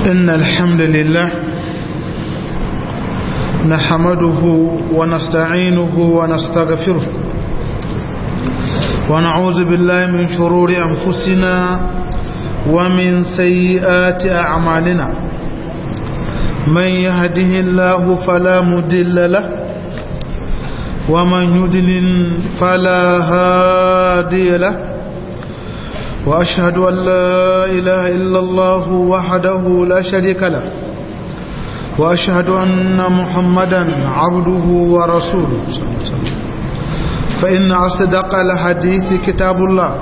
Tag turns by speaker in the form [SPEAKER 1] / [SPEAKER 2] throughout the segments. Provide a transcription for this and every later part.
[SPEAKER 1] إن الحمد لله نحمده ونستعينه ونستغفره ونعوذ بالله من شرور أنفسنا ومن سيئات أعمالنا من يهده الله فلا مدل له ومن يدلل فلا هادي له وأشهد أن لا إله إلا الله وحده لا شريك له وأشهد أن محمدا عبده ورسوله صلى الله عليه وسلم فإن أصدق الحديث كتاب الله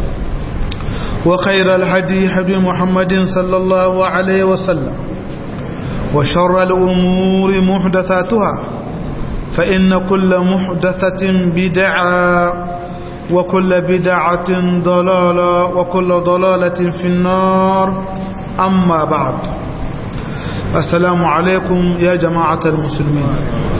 [SPEAKER 1] وخير الهدي هدي محمد صلى الله عليه وسلم وشر الأمور محدثاتها فإن كل محدثة بدعة وكل بدعة ضلالة وكل ضلالة في النار أما بعد السلام عليكم يا جماعة المسلمين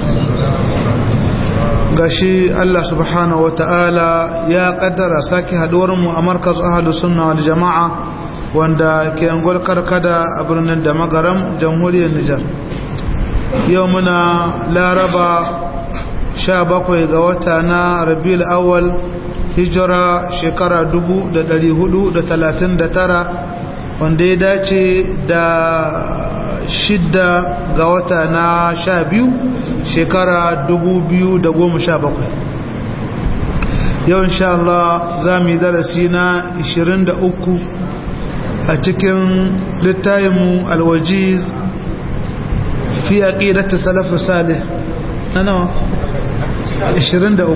[SPEAKER 1] gashi Allah subhanahu wata'ala ya kaddara sake haduwarmu a markaz ahalus sunna wal jama'a wanda ke angol karkada a birnin da magaram jamhuriyar Nijar yau muna laraba 17 ga wata na rabiul awwal hijira shekara 439 wanda ya dace da shidda ga wata na sha biyu shekara 2017 yau insha Allah za mu yi darasi na 23 a cikin littayinmu alwajiz fi aqidati salaf salih na nawa 23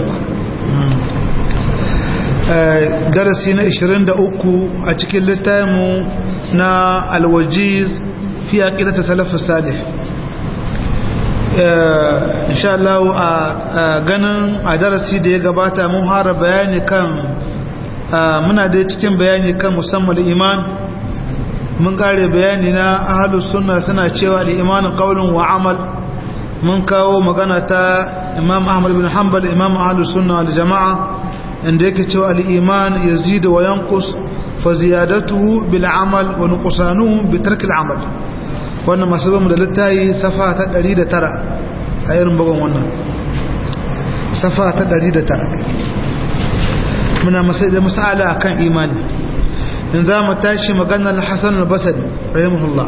[SPEAKER 1] darasi na 23 a cikin littayinmu na alwajiz fi aqidati salaf salih insha Allah a ganin a darasi da ya gabata mun fara bayani kan muna da cikin bayani kan musamman iman mun kare bayani na ahlus sunna suna cewa da imanin qaulun wa amal mun kawo magana ta imam ahmad bin hanbal imam ahlus sunna wal jamaa inda yake cewa al-iman yazidu wa yanqus fa ziyadatuhu bil amal wa nuqsanuhu bi tarki al-amal wannan masu bamu da littayi safa ta 109 a irin bugun wannan safa ta 109 muna masai da masala akan imani in za mu tashi maganar Hassan al-Basri rahimahullah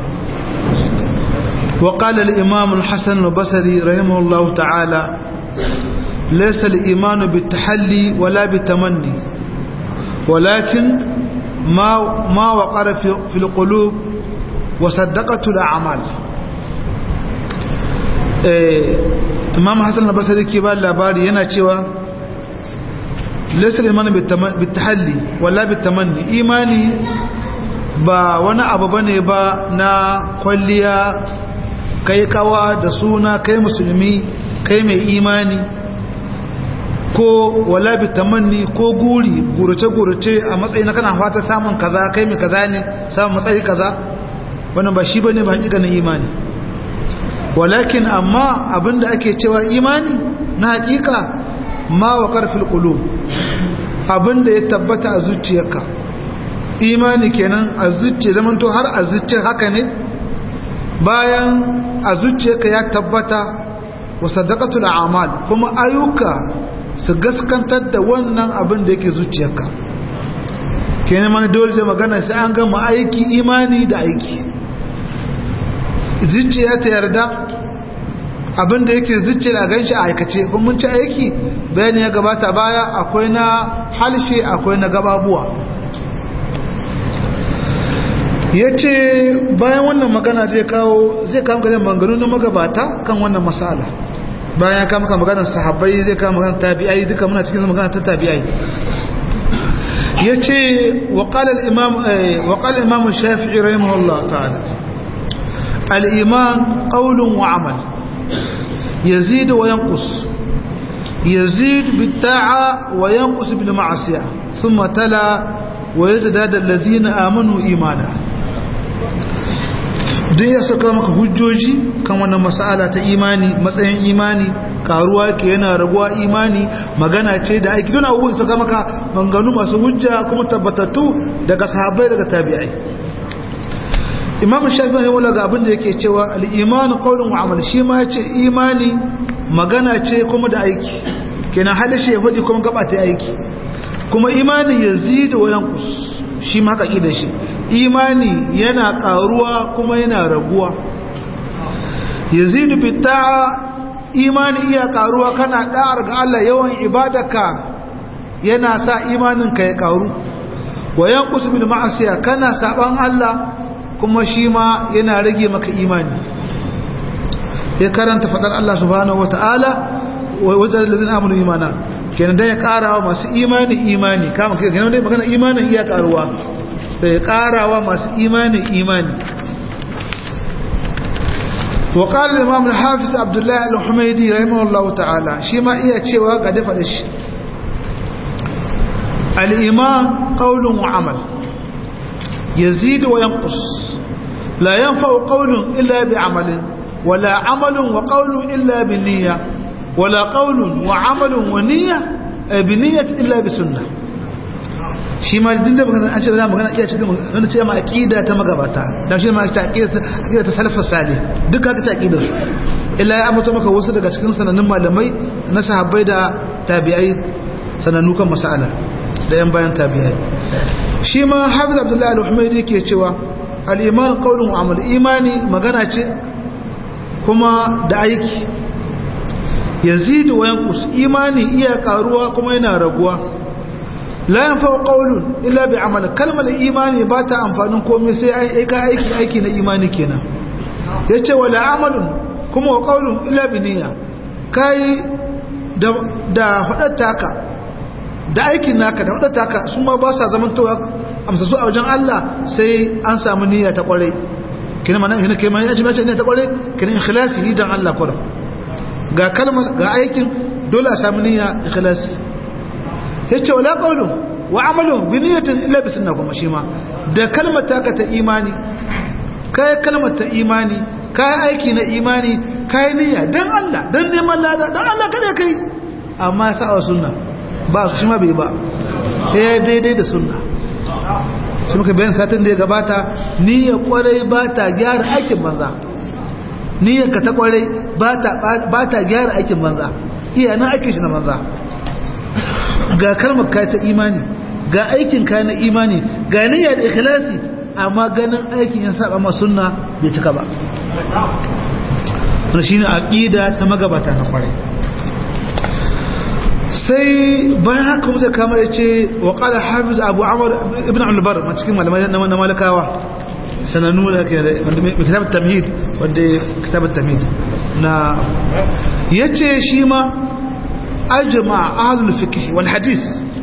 [SPEAKER 1] وقال الإمام الحسن البصري رحمه الله تعالى ليس الإيمان بالتحلي ولا بالتمني ولكن ما ما وقر في, في القلوب وصدقت الأعمال إمام حسن البصري كبار labari yana cewa laysa al-iman bit-tahalli wala bit-tamanni imani ba wani abu bane ba na kwalliya kai kawa da suna kai musulmi kai mai imani ko wala bitamanni ko guri gurace-gurace a matsayi na kana fata samun kaza kai mai kaza ne samun matsayi kaza wannan ba shi bane ba hakikanin imani walakin amma abinda ake cewa imani na hakika ma wa karfil qulub abinda ya tabbata a zuciyarka imani kenan a zuciya zamanto har a zuciyar haka ne bayan a zuciyarka ya tabbata wa sadaqatul a'mal kuma ayyuka su gaskantar da wannan abin da yake zuciyarka kenan mana dole da magana sai an gama aiki imani da aiki zuciya ta yarda abin da yake zuciyar a ganshi a aikace kuma mun ci aiki bayani ya gabata baya akwai na halshe akwai na gababuwa ya ce bayan wannan magana zai kawo zai kawo gajen maganganu na magabata kan wannan masala bayan ya kama maganar sahabbai zai kama maganar tabi'ai duka muna cikin magana ta tabi'ai ya ce waƙalar imam shafi'i rahimahullah ta'ala al'iman ƙaunin wa amal yazid wa yankus yazid bitta'a wa yankus bil ma'asiya ثم تلا ويزداد الذين آمنوا إيمانا duk ya saka maka hujjoji kan wannan mas'ala ta imani matsayin imani karuwa ke yana raguwa imani magana ce da aiki tuna abubuwan saka maka manganu masu hujja kuma tabbatattu daga sahabbai daga tabi'ai imam shafi ne wala ga abin da yake cewa al-iman qawlun wa amal shi ma yace imani magana ce kuma da aiki kenan halishi ya fadi kuma gaba ta aiki kuma imani yazidu wa yanqus shi ma haka da shi imani yana karuwa kuma yana raguwa yazidu bi ta'a imani iya karuwa kana da'ar ga Allah yawan ibadaka yana sa imanin ka ya karu wa yanqus bil ma'asiya kana saban Allah kuma shi ma yana rage maka imani ya karanta fadar Allah subhanahu wata'ala wa wajal ladina amanu imana kenan dan ya karawa masu imani imani kama kenan dai magana imanin iya karuwa da ya karawa masu imani imani wa qala al-imam al-hafiz abdullah al-humaydi rahimahullahu ta'ala shi ma iya cewa ga dafa da shi al-iman qawlun wa amal yazid wa yanqus la yanfa'u qawlun illa bi amalin wala amalun wa qawlun illa bi niyyah ولا قول وعمل ونية بنية إلا بسنة shi ma duk da magana an ce za magana iya cikin wani ce ma aqida ta magabata dan shi ma ta aqida aqida ta salaf salih duk haka ta aqida su illa ya ambato maka wasu daga cikin sanannun malamai na sahabbai da tabi'ai sanannu kan mas'ala da yan bayan tabi'ai shi ma hafiz abdullahi al-humaydi ke cewa al-iman qawlun wa amal imani magana ce kuma da aiki yazidu wa yanqus imani iya karuwa kuma yana raguwa la yanfa'u qawlun illa bi amal kalmar imani ba ta amfanin komai sai ai ka aiki aiki na imani kenan yace wala amalun kuma wa qawlun illa bi niyya kai da da fadarta da aikin naka da fadarta ka su ma ba sa zaman towa amsa su a wajen Allah sai an samu niyya ta kware kina mana kina kai mana yaji mace ne ta kware kina ikhlasi dan Allah kware ga kalmar ga aikin dole a samu niyya ikhlasi yace wala qawlu wa amalu bi niyyatin illa bi sunna kuma shi ma da kalmar taka ta imani kai kalmar ta imani kai aiki na imani kai niyya dan Allah dan neman lada dan Allah kada kai amma sa wa sunna ba su shi ma bai ba eh daidai da sunna shi muka bayan satin da ya gabata niyya kwarai ba ta gyara aikin banza niyyar ka ta kwarai ba ta gyara aikin banza iya nan aikin shi na banza ga kalmar ka ta imani ga aikin ka na imani ga niyya da ikhlasi amma ganin aikin ya saba ma sunna bai cika ba wannan shine aqida ta magabata na kwarai sai bayan haka mutum kama yace wa qala hafiz abu amr ibn al-bar ma cikin malamai na malakawa sanannu da ke kitab tamhid wanda kitab tamhid na yace shi ma ajma ahlul fiqh wal hadith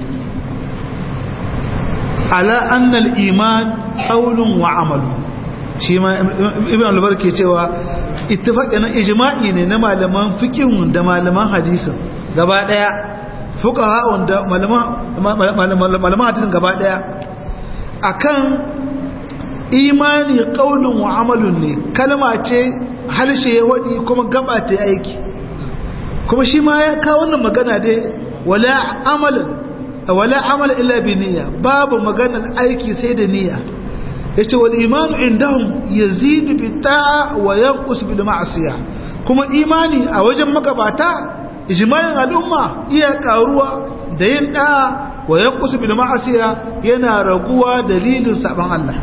[SPEAKER 1] ala anna al iman qawlun wa amal shi ma ibn al-bar ke cewa ittifaqi na ijma'i ne na malaman fiqh da malaman hadisin gaba daya fuqaha wanda malaman malaman hadisin gaba daya akan imani ƙaunin wa amalun ne kalma ce halshe ya waɗi kuma gaba ta aiki kuma shi ma ya kawo wannan magana dai wala amalin wala amal illa bi niyya babu maganar aiki sai da niyya yace wal imanu indahum yazidu bi ta'a wa yanqus bil ma'siyah kuma imani a wajen magabata ijma'in al'umma iya karuwa da yin da'a wa yanqus bil ma'siyah yana raguwa dalilin saban Allah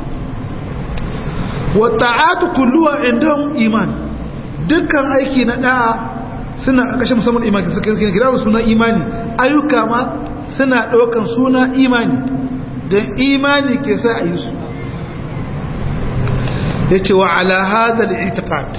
[SPEAKER 1] wata'atu kulluwa indahum iman dukkan aiki na da'a suna kashe musamman imani suka kira suna imani ayyuka ma suna daukan suna imani dan imani ke sa a yi su yace wa ala hadha al-i'tiqad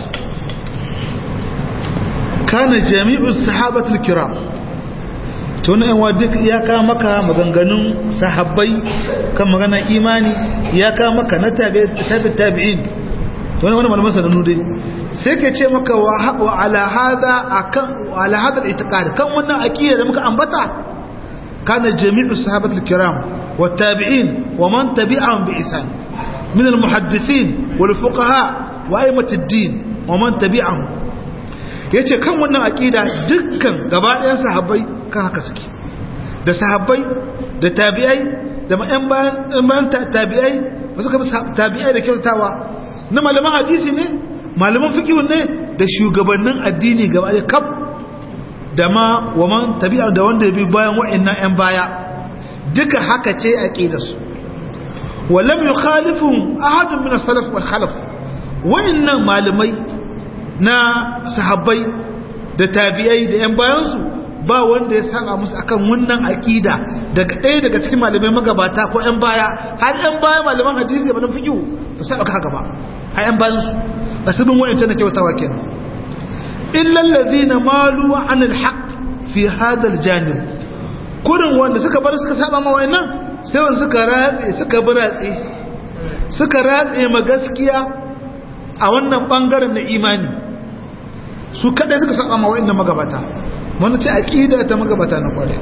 [SPEAKER 1] kana jami'u sahabatul kiram to ne wa duk ya ka maka maganganun sahabbai kan magana imani ya ka maka na tabi tabi'in to ne wani malaman sanannu dai sai ke ce maka wa ala hada akan ala hada al-i'tiqad kan wannan aqida da muka ambata kana jami'u sahabatul kiram wa tabi'in wa man tabi'ahum bi ihsan min al-muhaddithin wal fuqaha wa a'immat ad-din wa man tabi'ahum yace kan wannan aqida dukkan gaba ɗayan sahabbai kan haka suke da sahabbai da tabi'ai da ma'an bayan tabi'ai ba suka bi tabi'ai da kyautawa na malaman hadisi ne malaman fiqh ne da shugabannin addini gaba da kaf da ma waman tabi'a da wanda ya bi bayan wa'annan yan baya duka haka ce aqidarsu walam yukhalifum ahadun min as-salaf wal khalaf wa'annan malamai na sahabbai da tabi'ai da yan bayansu ba wanda ya saba musu akan wannan aqida daga ɗaya daga cikin malamai magabata ko yan baya har yan baya malaman hadisi ba na fiqh ba sai haka ba har yan bayan su ba su bin wa'ancan da kyautawa kenan illa allazina malu an alhaq fi hada aljanib kurin wanda suka bar suka saba ma wa'annan sai wanda suka ratse suka buratse suka ratse ma gaskiya a wannan bangaren na imani su kadai suka saba ma wa'annan magabata wanda ce aqida ta magabata na kware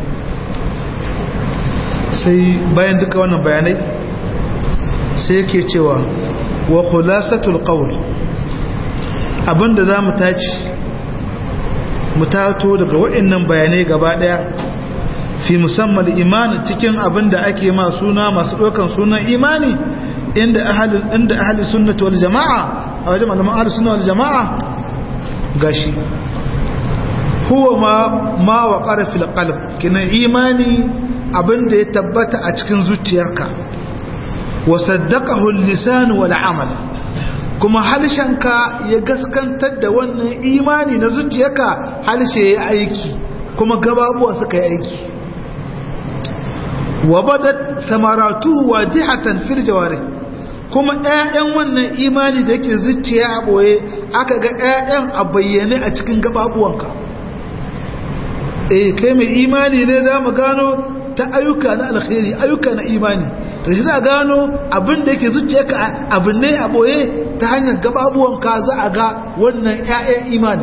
[SPEAKER 1] sai bayan duka wannan bayanai sai yake cewa wa khulasatul qawl abinda zamu taci mu tato daga wa'annan bayanai gaba daya fi musamman imani cikin abinda ake ma suna masu dokan sunan imani inda ahli inda ahli sunnati wal jamaa a wajen malaman ahli sunna wal jamaa gashi huwa ma ma waqara fil qalb kina imani abinda ya tabbata a cikin zuciyarka wa saddaqahu al-lisan wal amal kuma halshenka ya gaskantar da wannan imani na zuciyarka halshe ya aiki kuma gababuwa suka yi aiki wa badat samaratu wajihatan fil jawarih kuma ƴaƴan wannan imani da yake zuciya a boye aka ga ƴaƴan a bayyane a cikin gababuwanka eh kai mai imani ne za mu gano ta ayyuka na alkhairi ayyuka na imani da shi za a gano abin da yake zuciyarka abin ne a boye ta hanyar gababuwanka za a ga wannan 'ya'yan imani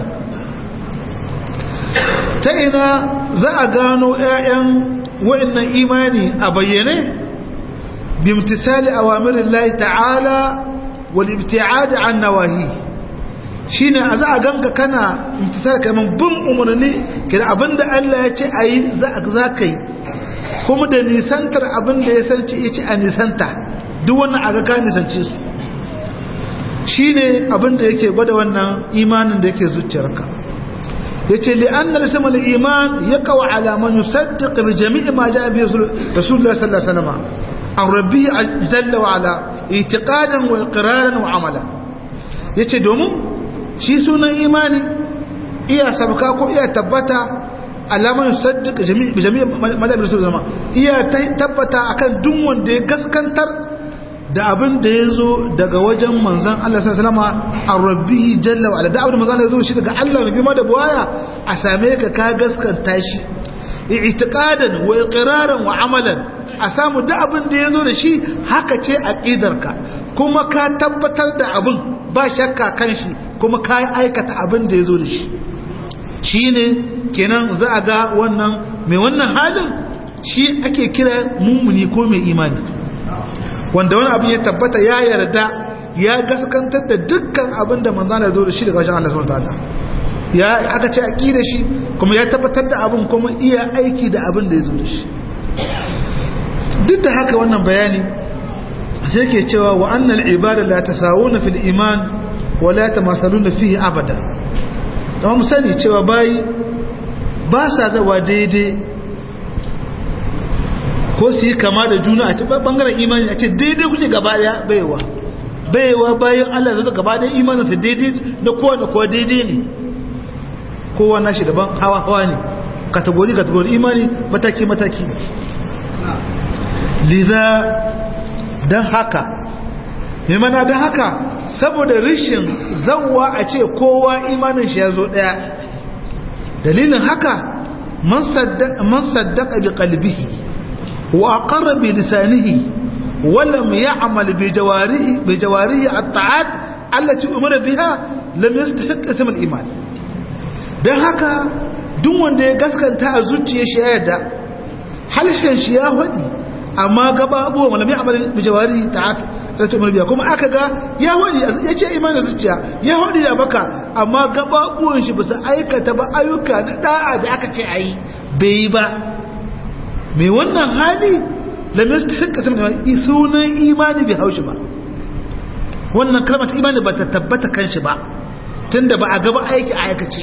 [SPEAKER 1] ta ina za a gano 'ya'yan wa'annan imani a bayyane bimtisali awamirin lahi ta'ala wal ibti'ad an nawahi shine a za a ganka kana imtisali kamar bin umarni kira abinda Allah ya ce ayi za ka yi kuma da nisantar abin da ya sanci ya ci a nisanta duk wannan aga ka nisance su shi ne abin da yake gwada wannan imanin da yake zuciyarka ya ce li'annar sama da iman ya kawo alaman yusaddiq bi jami'i ma ja bi rasulullah sallallahu alaihi wasallam an rabbi jalla wa ala itiqadan wa iqraran wa amala yace domin shi sunan imani iya sabka ko iya tabbata alamar sadduka jami'in madabin su zama iya tabbata akan duk wanda ya gaskantar da abin da ya zo daga wajen manzan Allah sallama a rabbi jalla wa da abin da manzan ya zo shi daga Allah mai girma da buwaya a same ka ka gaskanta shi i'tiqadan wa iqraran wa amalan a samu da abin da ya zo da shi haka ce aqidarka kuma ka tabbatar da abin ba shakka kan shi kuma ka aikata abin da ya zo da shi shine kenan za a ga wannan mai wannan halin shi ake kira mummuni ko mai imani wanda wani abin ya tabbata ya yarda ya gaskantar da dukkan abin da manzan da zo da shi daga wajen Allah subhanahu wataala ya aka ce aqida shi kuma ya tabbatar da abin kuma iya aiki da abin da ya zo da shi duk da haka wannan bayani sai ke cewa wa annal ibada la tasawuna fil iman wa la tamasaluna fihi abada kuma mu sani cewa bayi ba sa zawa daidai ko su yi kama da juna a cikin bangaren imani a ce daidai kuke gaba daya baiwa baiwa bayan Allah zai gaba daya imanin su daidai da kowa da kowa daidai ne kowa nashi daban hawa hawa ne kategori kategori imani mataki mataki ne liza don haka mai mana don haka saboda rishin zawwa a ce kowa imanin shi ya zo daya dalilin haka man saddaka bi qalbihi wa aqarra bi lisanihi wa lam ya'mal bi jawarihi bi jawarihi at-ta'at allati umira biha lam yastahiq ism al-iman dan haka duk wanda ya gaskanta a zuciyar shi ya yarda halshen shi ya hadi amma gaba abubuwan wala mai amalin bijawari ta'at ta tumar biya kuma aka ga ya hodi ya ce imanin zuciya ya hodi da baka amma gaba abubuwan shi bisa aikata ba ayyuka na da'a da aka ce ayi bai yi ba mai wannan hali lam yastahiq kasam sunan imani bai haushi ba wannan kalmar imani ba ta tabbata kanshi ba tunda ba a gaba aiki a aikace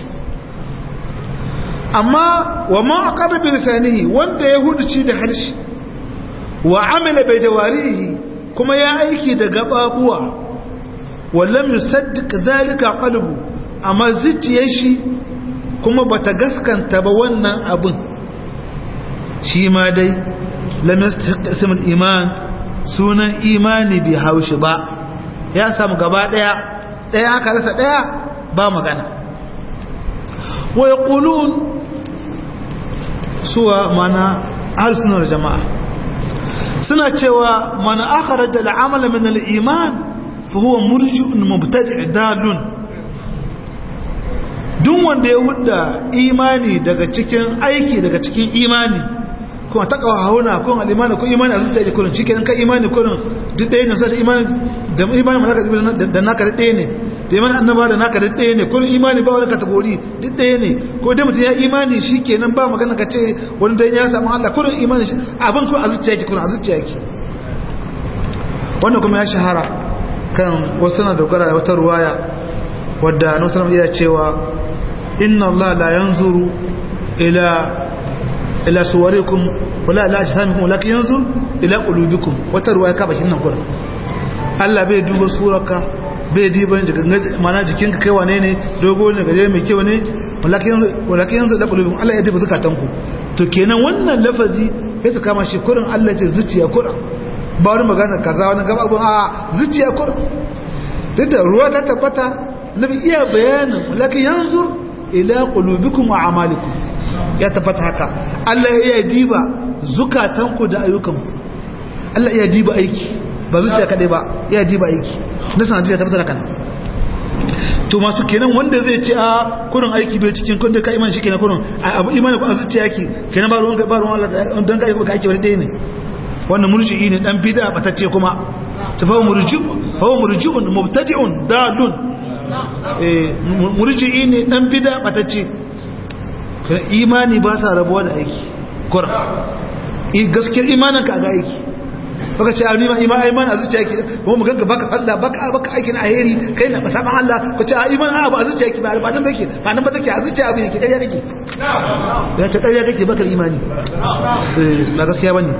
[SPEAKER 1] amma wa ma aqarra bi lisanihi wanda ya huduci da harshe wa amila bi jawarihi kuma ya aiki da gababuwa wa lam yusaddiq zalika qalbu amma zuciyar shi kuma bata gaskanta ba wannan abin shi ma dai lam yastahiq ismul iman sunan imani bi haushi ba ya samu gaba daya daya aka rasa daya ba magana wa yaqulun suwa mana ahlus sunna wal jamaa suna cewa man akhraja al-amala min al-iman fa huwa murji'un mubtadi' dalun duk wanda ya hudda imani daga cikin aiki daga cikin imani kuma ta kawo hauna kun al'imani ko imani a zuciya da kurin shi kenan ka imani kurin duk ɗaya ne sai imani da imani malaka da naka da ɗaya ne da imani annaba da naka da ɗaya ne kurin imani ba wani kategori duk ɗaya ne ko dai mutum ya imani shi kenan ba magana ka ce wani dan ya samu Allah kurin imani shi abin ko a zuciya yake kurin a zuciya yake wannan kuma ya shahara kan wasu na dogara da wata ruwaya wadda nasarar iya cewa inna Allah la yanzuru ila ila suwarikum wala ila ajsamikum walakin yanzur ila qulubikum wata ruwaya ka bakin nan gurin Allah bai duba surarka bai diba mana jikinka kai wane ne dogo ne gaje mai kyau ne walakin walakin yanzur ila qulubikum Allah ya diba zakatanku to kenan wannan lafazi sai su kama shi kurin Allah ce zuciya kurin ba wani magana kaza wani gaba abun a zuciya kurin duk da ruwa ta tabbata nabi iya bayanin walakin yanzur ila qulubikum wa amalikum ya tabbata haka Allah ya diba zukatanku da ayyukanku Allah ya diba aiki ba zuciya kadai ba ya diba aiki na sanadiyar tabbata haka to masu kenan wanda zai ce a kurin aiki bai cikin kun da ka iman shi kenan kurin abu imani ku a zuciya yake kenan ba ruwan ba ruwan Allah dan ka aiki ka aiki wani ɗaya ne wannan murji'i ne dan bid'a batacce kuma ta fa murji'u fa murji'un mubtadi'un dalun eh murji'i ne dan bid'a batacce imani ba sa rabuwa da aiki kura gaskiyar imanin ka ga aiki baka ce alima iman iman a zuciya yake kuma mu ganka baka sallah baka baka aikin alheri kai na saban Allah ko ce iman abu a zuciya yake ba ba nan bake ba nan ba take a zuciya abu yake kariya kake ya ta kariya kake baka imani eh ba gaskiya bane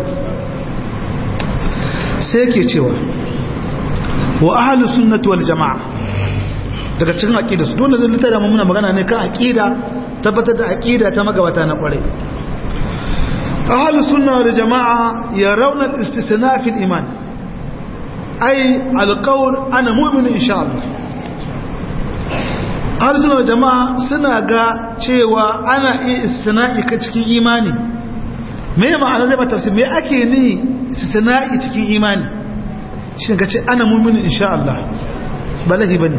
[SPEAKER 1] sai yake cewa wa ahlus sunnati wal jamaa daga cikin aqida su dole zai littara mu muna magana ne kan aqida tabbatar da aqida ta magabata na kwarai ahlus sunna wal jamaa yarawna al-istisna fi al-iman ay al-qawl ana mu'min insha Allah ahlus sunna wal jamaa suna ga cewa ana iya istisna'i ka cikin imani me ma'ana zai ba tafsir me ake ni istisna'i cikin imani shin ka ce ana mu'min insha Allah balahi bane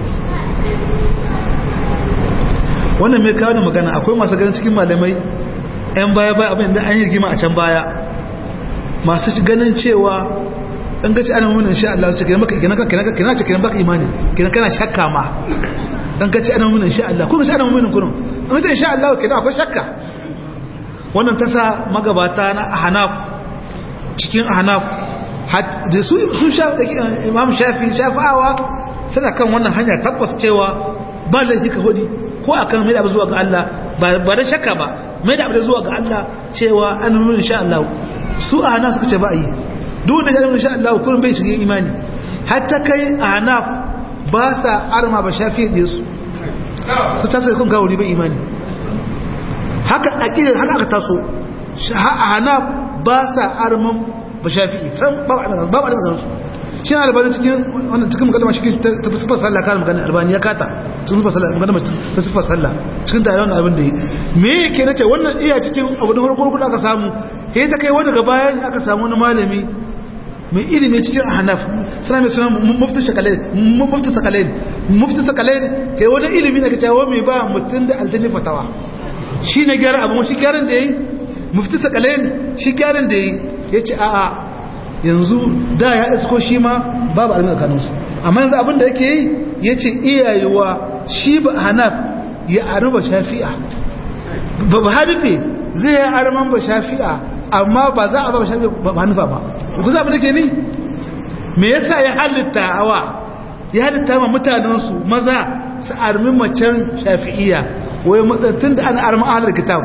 [SPEAKER 1] wannan mai kawo magana akwai masu ganin cikin malamai 'yan baya baya abin da an yi rigima a can baya masu ganin cewa ɗan gaci ana mummunan sha Allah su kina kina ce kina baka imani kina kana shakka ma ɗan gaci ana mummunan sha Allah kuma gaci ana mummunan kunun an gaci sha Allah kina akwai shakka wannan ta sa magabata na hanaf cikin hanaf da su sha imam shafi shafa'awa suna kan wannan hanya tabbas cewa ba laifi ka hudi ko akan mai da abu zuwa ga Allah ba da shakka ba mai da abu zuwa ga Allah cewa an nuna insha Allah su a hana suka ce ba yi duk da shanin insha Allah kullum bai shiga imani hatta kai a hana ba sa arma ba shafi da su su ta sai kun gawo bai imani haka aqida haka aka taso a hana ba sa arman ba shafi san ba ba ba da su shi na albani cikin wannan cikin magana shi ta sifar sallah kan magana albani ya kata cikin sifar sallah magana ta sifar sallah cikin da yawan abin da yi me yake nace wannan iya cikin abu da farko da aka samu sai ta kai wani gaba bayan aka samu wani malami mai ilimi cikin ahnaf suna mai suna mufti shakalain mufti sakalain mufti sakalain kai wani ilimi da kace mai ba mutun da aljani fatawa shi ne gyara abu shi gyaran da yayi mufti sakalain shi gyaran da yayi yace a'a yanzu da ya isko shi ma babu almin kanunsu amma yanzu abinda yake yi ya ce iyayewa shi ba hanaf ya arba shafi'a ba ba hanife zai yi arman ba shafi'a amma ba za a ba shafi'a ba hanifa ba ku za mu da ke ni me yasa ya halitta hawa ya halitta ma mutanensu maza su armi macen shafi'iyya wai matsatun da ana armi ahalar kitab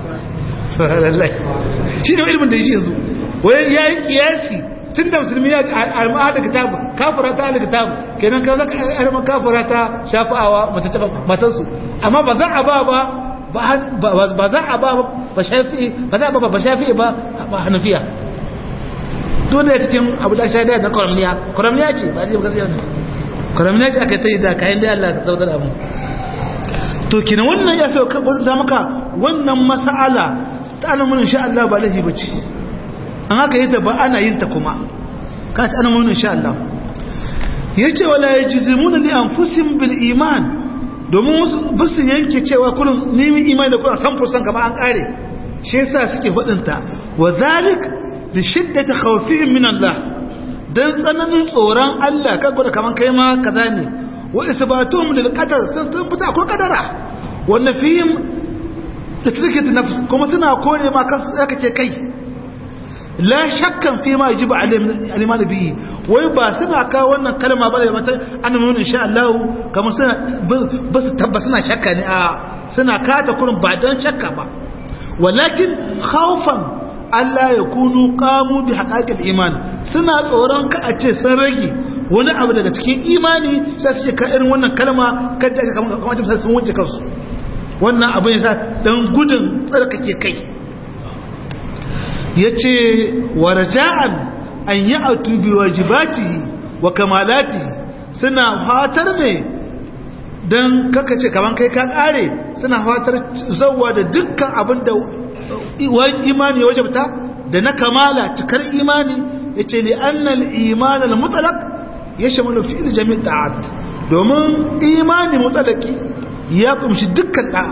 [SPEAKER 1] shi ne ilimin da shi yanzu wai ya yi kiyasi tun da musulmi ya armi ahalar kitab kafura ta ahalar kitab kenan ka zaka armi kafura ta shafi'awa matansu amma ba za a ba ba ba za a ba ba shafi'i ba za a ba ba shafi'i ba ba hanafiya dole ya cikin abu da shaidaya na kwaramniya kwaramniya ce ba zai gaskiya ne kwaramniya ce aka ta yi da kayan da Allah ka zautar abu to kina wannan ya sau ta maka wannan mas'ala ta alamun insha Allah ba lahi bace an haka yi ta ba ana yin ta kuma ka ta alamun insha Allah yace wala yajzimuna li anfusihim bil iman domin bisu yanke cewa kullum nemi imani da kuma san fursan gaba an kare shi yasa suke fadin ta wa zalik da shiddata khawfihim min Allah dan tsananin tsoron Allah ka gwada kaman kai ma kaza ne wa isbatuhum lil qadar sun fita ko kadara wa nafihim da take da nafs kuma suna kore ma kan tsaka ke kai la shakkan fi ma yajibu aliman bi wai ba suna ka wannan kalma ba da mata annabi insha Allah kamar suna ba su tabbas suna shakka ne a suna kata kurin ba dan shakka ba walakin khawfan Allah ya kunu kamu bi haƙaƙin iman suna tsoron ka a ce sun rage wani abu daga cikin imani sai su ce ka irin wannan kalma kada aka kamar ta sun wanke kansu wannan abin yasa dan gudun tsarkake kai yace warja'an an ya'tu bi wajibati wa kamalati suna fatar ne dan kaka ce kaman kai ka kare suna fatar zawwa da dukkan abin da imani ya wajabta da na kamala cikar imani ya ce li annal iman al-mutalaq ya shamalu fi jami' ta'at domin imani mutalaki ya kumshi dukkan da'a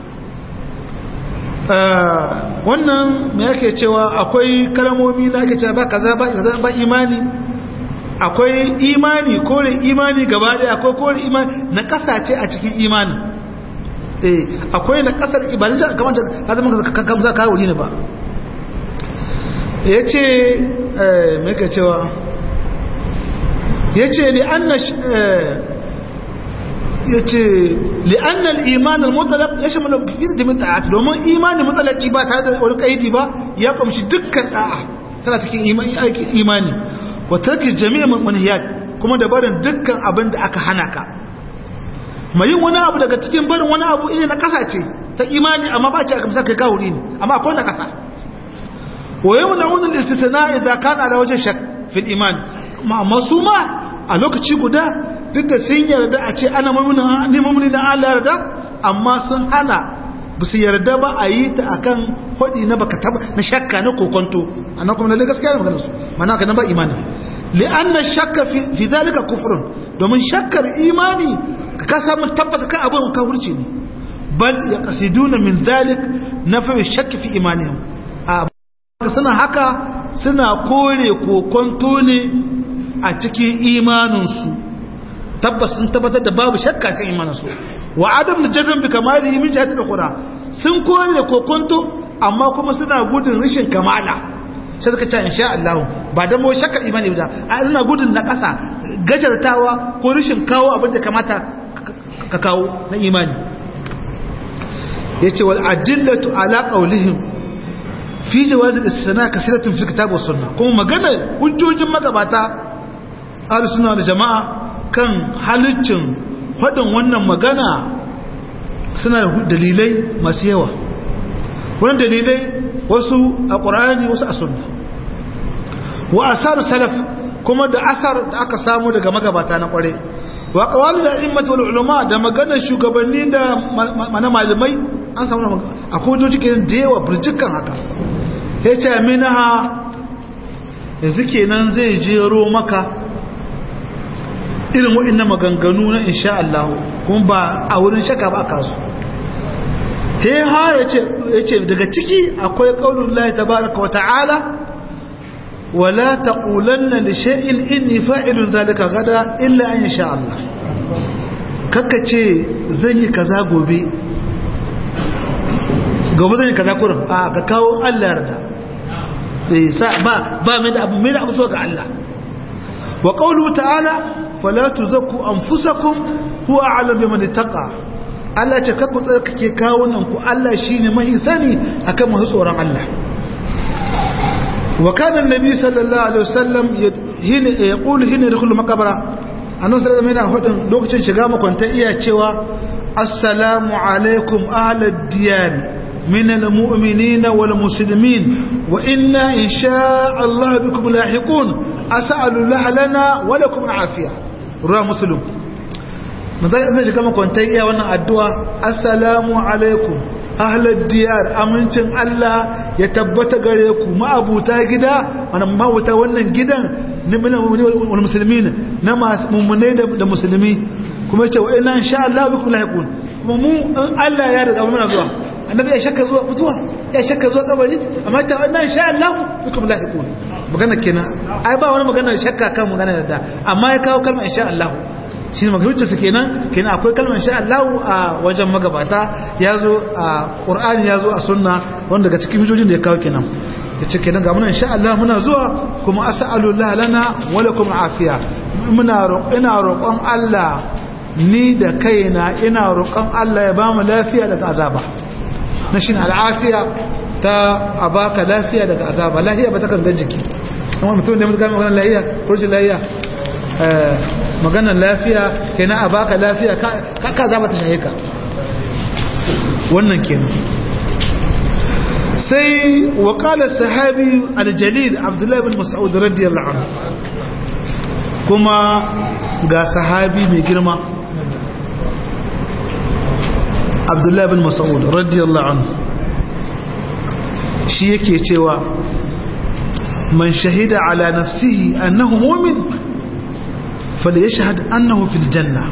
[SPEAKER 1] wannan me yake cewa akwai kalmomi da ake cewa ba kaza ba kaza ba imani akwai imani kore imani gaba daya akwai kore imani na kasace a cikin imani eh akwai na kasar ibadin da kamar ka zama ka kamza ka wuri ne ba yace eh me yake cewa yace li anna yace li anna al-iman al-mutlaq yashmalu fi jami' ta'at domin imani mutlaqi ba tare da wani kaidi ba ya kumshi dukkan da'a tana cikin imani imani wa tarki jami' manhiyat kuma da barin dukkan abin da aka hana ka mai yin wani abu daga cikin barin wani abu iya na kasa ce ta imani amma ba ce a kamsa kai kawuri ne amma akwai na kasa wa yau na wani istisna idan kana da wajen shak fil imani amma su ma a lokaci guda duk da sun yarda a ce ana mamuni da Allah yarda amma sun hana ba su yarda ba a yi ta akan hudi na baka taba na shakka na kokonto annan kuma lalle gaskiya magana su mana ka na ba imani li'anna shakka fi zalika kufrun domin shakkar imani ka samu tabbata kan abin kafirci ne bal yaqsiduna min zalik nafi shakki fi imanihim a suna haka suna kore kokonto ne a cikin imaninsu tabbas sun tabbatar da babu shakka kan imaninsu wa adam da jazan bi kamalihi min jihati al-qura sun kore kokonto amma kuma suna gudun rashin kamala sai suka ce insha Allah ba da mu shakka imani ba a ina gudun na kasa gajartawa ko rashin kawo abin da kamata ka kawo na imani yace wal adillatu ala qawlihim fi jawaz al-istisna kasiratun fi kitab was sunnah kuma magana hujjojin magabata ahlus sunna da jama'a kan halaccin hadin wannan magana suna da dalilai masu yawa wannan dalilai wasu a qur'ani wasu a sunna wa asar salaf kuma da asar da aka samu daga magabata na kware wa qawali da immat wal ulama da maganar shugabanni da mana malamai an samu akwai doji kenan da yawa burjikan haka yace minha yanzu kenan zai jero maka irin waɗannan maganganu na insha Allah kuma ba a wurin shaka ba aka su sai har yace daga ciki akwai qaulullahi tabaaraka wa ta'ala wala taqulanna li shay'in inni fa'ilun zalika gada illa an yasha Allah kaka ce zan yi kaza gobe gobe zan yi kaza kurin a ka kawo Allah yarda eh sa ba ba mai da abu mai da abu so ga Allah wa qawlu ta'ala fala tuzakku anfusakum huwa a'lam biman ittaqa Allah ce kakku tsarkake kawunan ku Allah shine mai sani akan masu tsoron Allah wa kana annabi sallallahu alaihi wasallam hina yaqulu hina yadkhulu maqbara annabi sallallahu alaihi wasallam yana lokacin shiga makwanta iya cewa assalamu alaikum ahlad diyar من المؤمنين والمسلمين وإنا إن شاء الله بكم لاحقون أسأل الله لنا ولكم عافية رواه مسلم ماذا إذا كما كنت يا وانا الدعاء السلام عليكم أهل الديار أمنتم الله يتبت غريكم ما أبو تاجدا أنا ما وتا وانا جدا من والمسلمين نما مؤمنين المسلمين كما يقول وإنا إن شاء الله بكم لاحقون mu Allah ya riga mana zuwa annabi ya shakka zuwa mutuwa ya shakka zuwa kabari amma ta wannan sha Allah bikum lahiqun magana kenan ai ba wani magana shakka kan magana da amma ya kawo kalmar insha Allah shi ne maganar su kenan kenan akwai kalmar insha Allah a wajen magabata yazo a Qur'ani yazo a sunna wanda daga cikin hujojin da ya kawo kenan yace kenan ga muna insha Allah muna zuwa kuma as'alullah lana wa lakum afiya muna ina roƙon Allah ni da kaina ina roƙon Allah ya ba mu lafiya daga azaba na shi al'afiya ta a baka lafiya daga azaba lafiya ba ta kan gan jiki amma mutum da mutum maganar lafiya kurci lafiya maganar lafiya kenan a baka lafiya ka azaba ta shahe ka wannan kenan sai waƙalar sahabi aljalil abdullahi bin mas'ud radiyallahu anhu kuma ga sahabi mai girma abdullahi bin mas'ud radiyallahu anhu shi yake cewa man shahida ala nafsihi annahu mu'min falyashhad annahu fil janna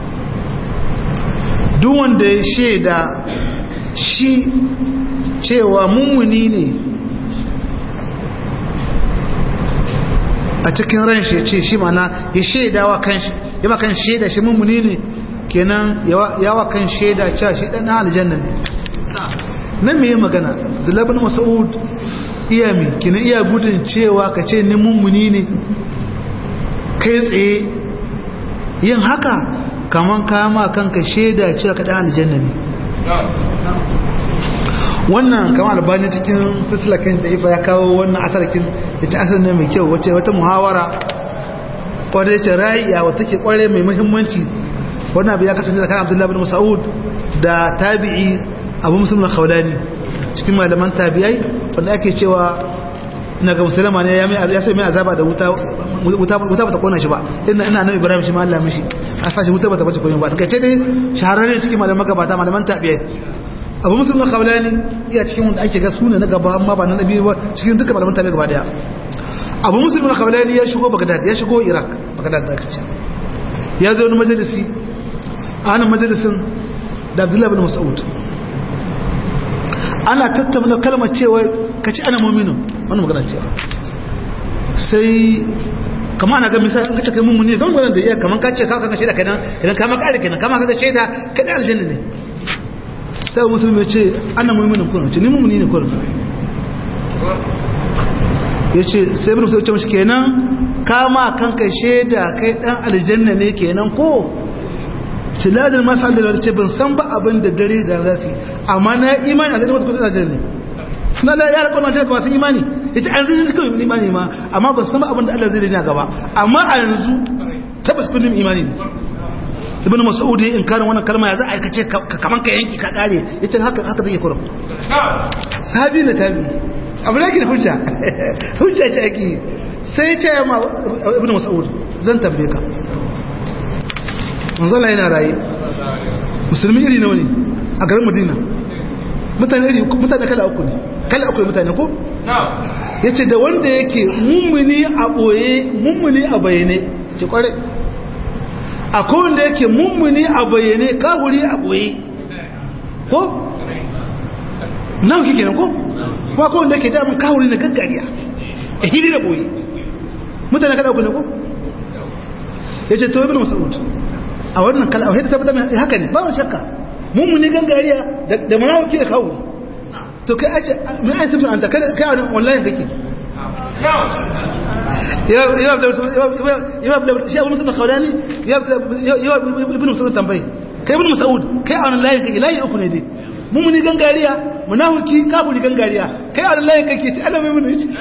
[SPEAKER 1] duk wanda ya shaida shi cewa mummuni ne a cikin ran shi ce shi mana ya shaidawa kan shi ya makan shaida shi mummuni ne kenan yawa kan shaida cewa shi dan aljanna ne nan me magana Abdullah Mas'ud iya mi kenan iya gudun cewa ka ce ni mummuni ne kai tsaye yin haka kaman kama kanka shaida cewa ka dan aljanna ne wannan kama albani cikin sislakin da ifa ya kawo wannan asarkin ita asar ne mai kyau wace wata muhawara kwarai ce ra'iya wata ke kwarai mai muhimmanci wannan abu ya kasance tsakanin abdullahi bin mas'ud da tabi'i abu muslim na khawlani cikin malaman tabi'ai wanda ake cewa na ga musulma ne ya mai ya sai mai azaba da wuta wuta wuta bata kona shi ba ina ina nan ibrahim shi ma Allah mishi a sashi wuta bata bace kona ba ta kace dai shahararren cikin malaman gabata malaman tabi'ai abu muslim na khawlani iya cikin wanda ake ga suna na gaba amma ba na nabi ba cikin duka malaman tabi'ai gaba daya abu muslim na khawlani ya shigo bagdad ya shigo iraq bagdad da kace ya zo wani majalisi a hannun majalisin da abdullahi bin mas'ud ana tattauna kalmar cewa ka ci ana mominu wani magana cewa sai kama ana ga misali an kace kai mummuni don gwanan da iya kaman ka ce ka kanka shaida kenan idan kama kare kenan kama kaga shaida kai aljanna ne sai musulmi ya ce ana mominu kullum ce ni mummuni ne kullum ya ce sai bin musulmi ce mashi kenan kama kanka shaida kai dan aljanna ne kenan ko tiladin masalar ce ban san ba abin da dare da za su amma na imani a zai wasu kusa da ne suna da yara kwanan ta kuma sun imani ya ce an zai suka yi imani ma amma ban san ba abin da Allah zai dina gaba amma a yanzu tabbas kundin imani ne ibn mas'ud ya inkarin wannan kalma ya za a aikace kaman ka yanki ka kare yace haka haka zai kurum sahabi na tabi abu da ke da hujja hujja ce ake sai ya ce ma ibn mas'ud zan tambaye ka manzala yana raye musulmi iri nawa ne a garin madina mutane iri mutane kala uku ne kala uku ne mutane ko ya ce da wanda yake mummuni a ɓoye mummuni a bayyane ce kware a kowanda yake mummuni a bayyane kahuri a ɓoye ko nan kike nan ko ba kowanda yake damun kahuri na gaggariya a hili da ɓoye mutane kala uku ne ko ya ce to ibn mas'ud a wannan kala a tabbata mai haka ne ba wani shakka mummuni gangariya da munawaki da kawo to kai ace mai ai sifin anta kai kai wannan wallahi kake shi abu musulun khaulani yawa ibn musulun tambayi kai ibn mas'ud kai a wani layin kake layi uku ne dai mummuni gangariya munafiki kafiri gangariya kai a wani layin kake ci Allah mai mun yace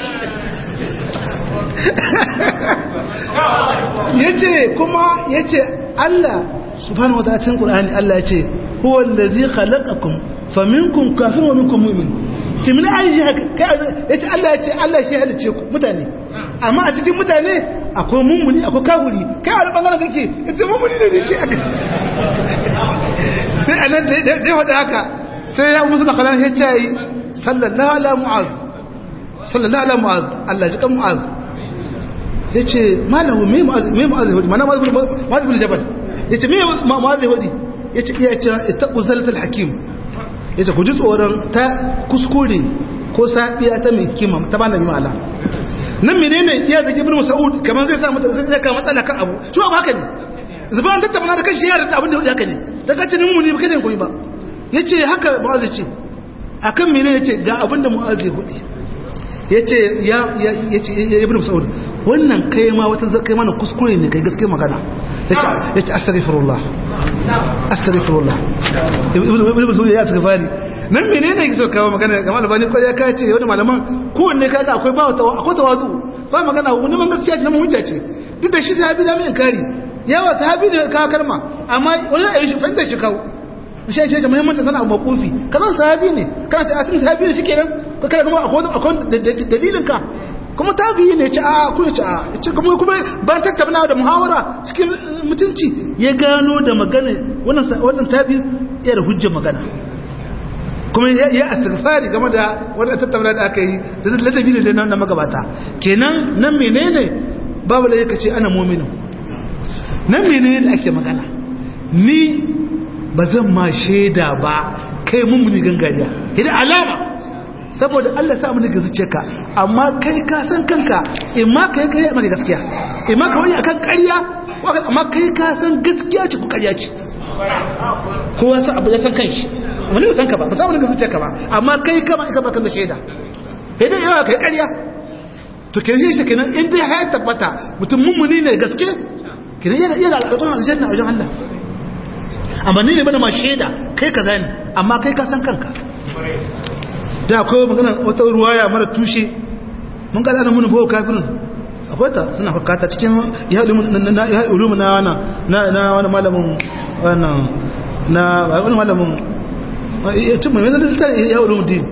[SPEAKER 1] yace kuma yace Allah subhanahu wataala cikin Qur'ani Allah yace huwa allazi khalaqakum faminkum kafirun wa minkum mu'min timin ayi kai yace Allah yace Allah shi halice ku mutane amma a cikin mutane akwai mummuni akwai kafiri kai a wani bangaren kake yace mummuni ne ce aka sai anan da ya faɗa haka sai ya musu da kalan ya ce sallallahu ala mu'az sallallahu ala mu'az Allah ji kan mu'az yace malahu me mu'az me mu'az hudi mana mu'az bin jabal yace me mu'az hudi yace iya ce ittaqu zalatul hakim yace ku ji tsoron ta kuskure ko sabiya ta mai kima ta bana mi ma'ala nan menene iya zaki ibn mas'ud kaman zai sa mata zai ka matsala kan abu shi ba haka ne zuban tattauna da kan shi ya rata abin da haka ne daga cinin mu ne ba kada koyi ba yace haka mu'az ce akan menene yace ga abin da mu'az ya hudi yace ya yace ibn mas'ud wannan kai ma wata kai mana kuskure ne kai gaske magana yace yace astaghfirullah astaghfirullah ibn mas'ud ya astaghfari nan menene yake so kawo magana ga malama ko ya kace wani malaman kowanne kaga akwai ba akwai tawazu ba magana wani man gaskiya ne mun hujja ce duk da shi sahabi da mun kari yawa sahabi ne kawo kalma amma wani ayi shi fanta shi kawo shi shi da muhimmanci sana abu makufi kazan sahabi ne kana ce a tun sahabi ne shikenan ko kana kuma akwai akwai dalilin ka kuma tabi'i ne ce a kuma ce a ce kuma kuma ban tattauna da muhawara cikin mutunci ya gano da magana wannan wannan tabi'i ya da hujjar magana kuma ya astighfari game da wannan tattauna da aka yi da ladabi ne da na magabata kenan nan menene babu da yake ce ana mu'minu nan menene da ake magana ni ba zan ma shaida ba kai mummuni gangariya idan alama saboda Allah sa mini zuciya ka amma kai ka san kanka in ma kai kai maka gaskiya in ma ka wani akan ƙarya amma kai ka san gaskiya ce ko ƙarya ce kowa san abu ya san kanshi wani ba san ka ba ba sa mini zuciya ka ba amma kai kama ka baka da shaida idan yawa kai ƙarya to kenan shi kenan in dai ya tabbata mutum mummuni ne gaske kenan yana yana alƙawarin aljanna a wajen Allah amma ni ne bana ma shaida kai kaza ne amma kai ka san kanka da akwai magana wata ruwaya mara tushe mun ga ana mun bawo kafirin akwai ta suna fakata cikin ya ulumu na wana na na wani malamin wannan na wani malamin ya tuma mai zan ta ya ulumu din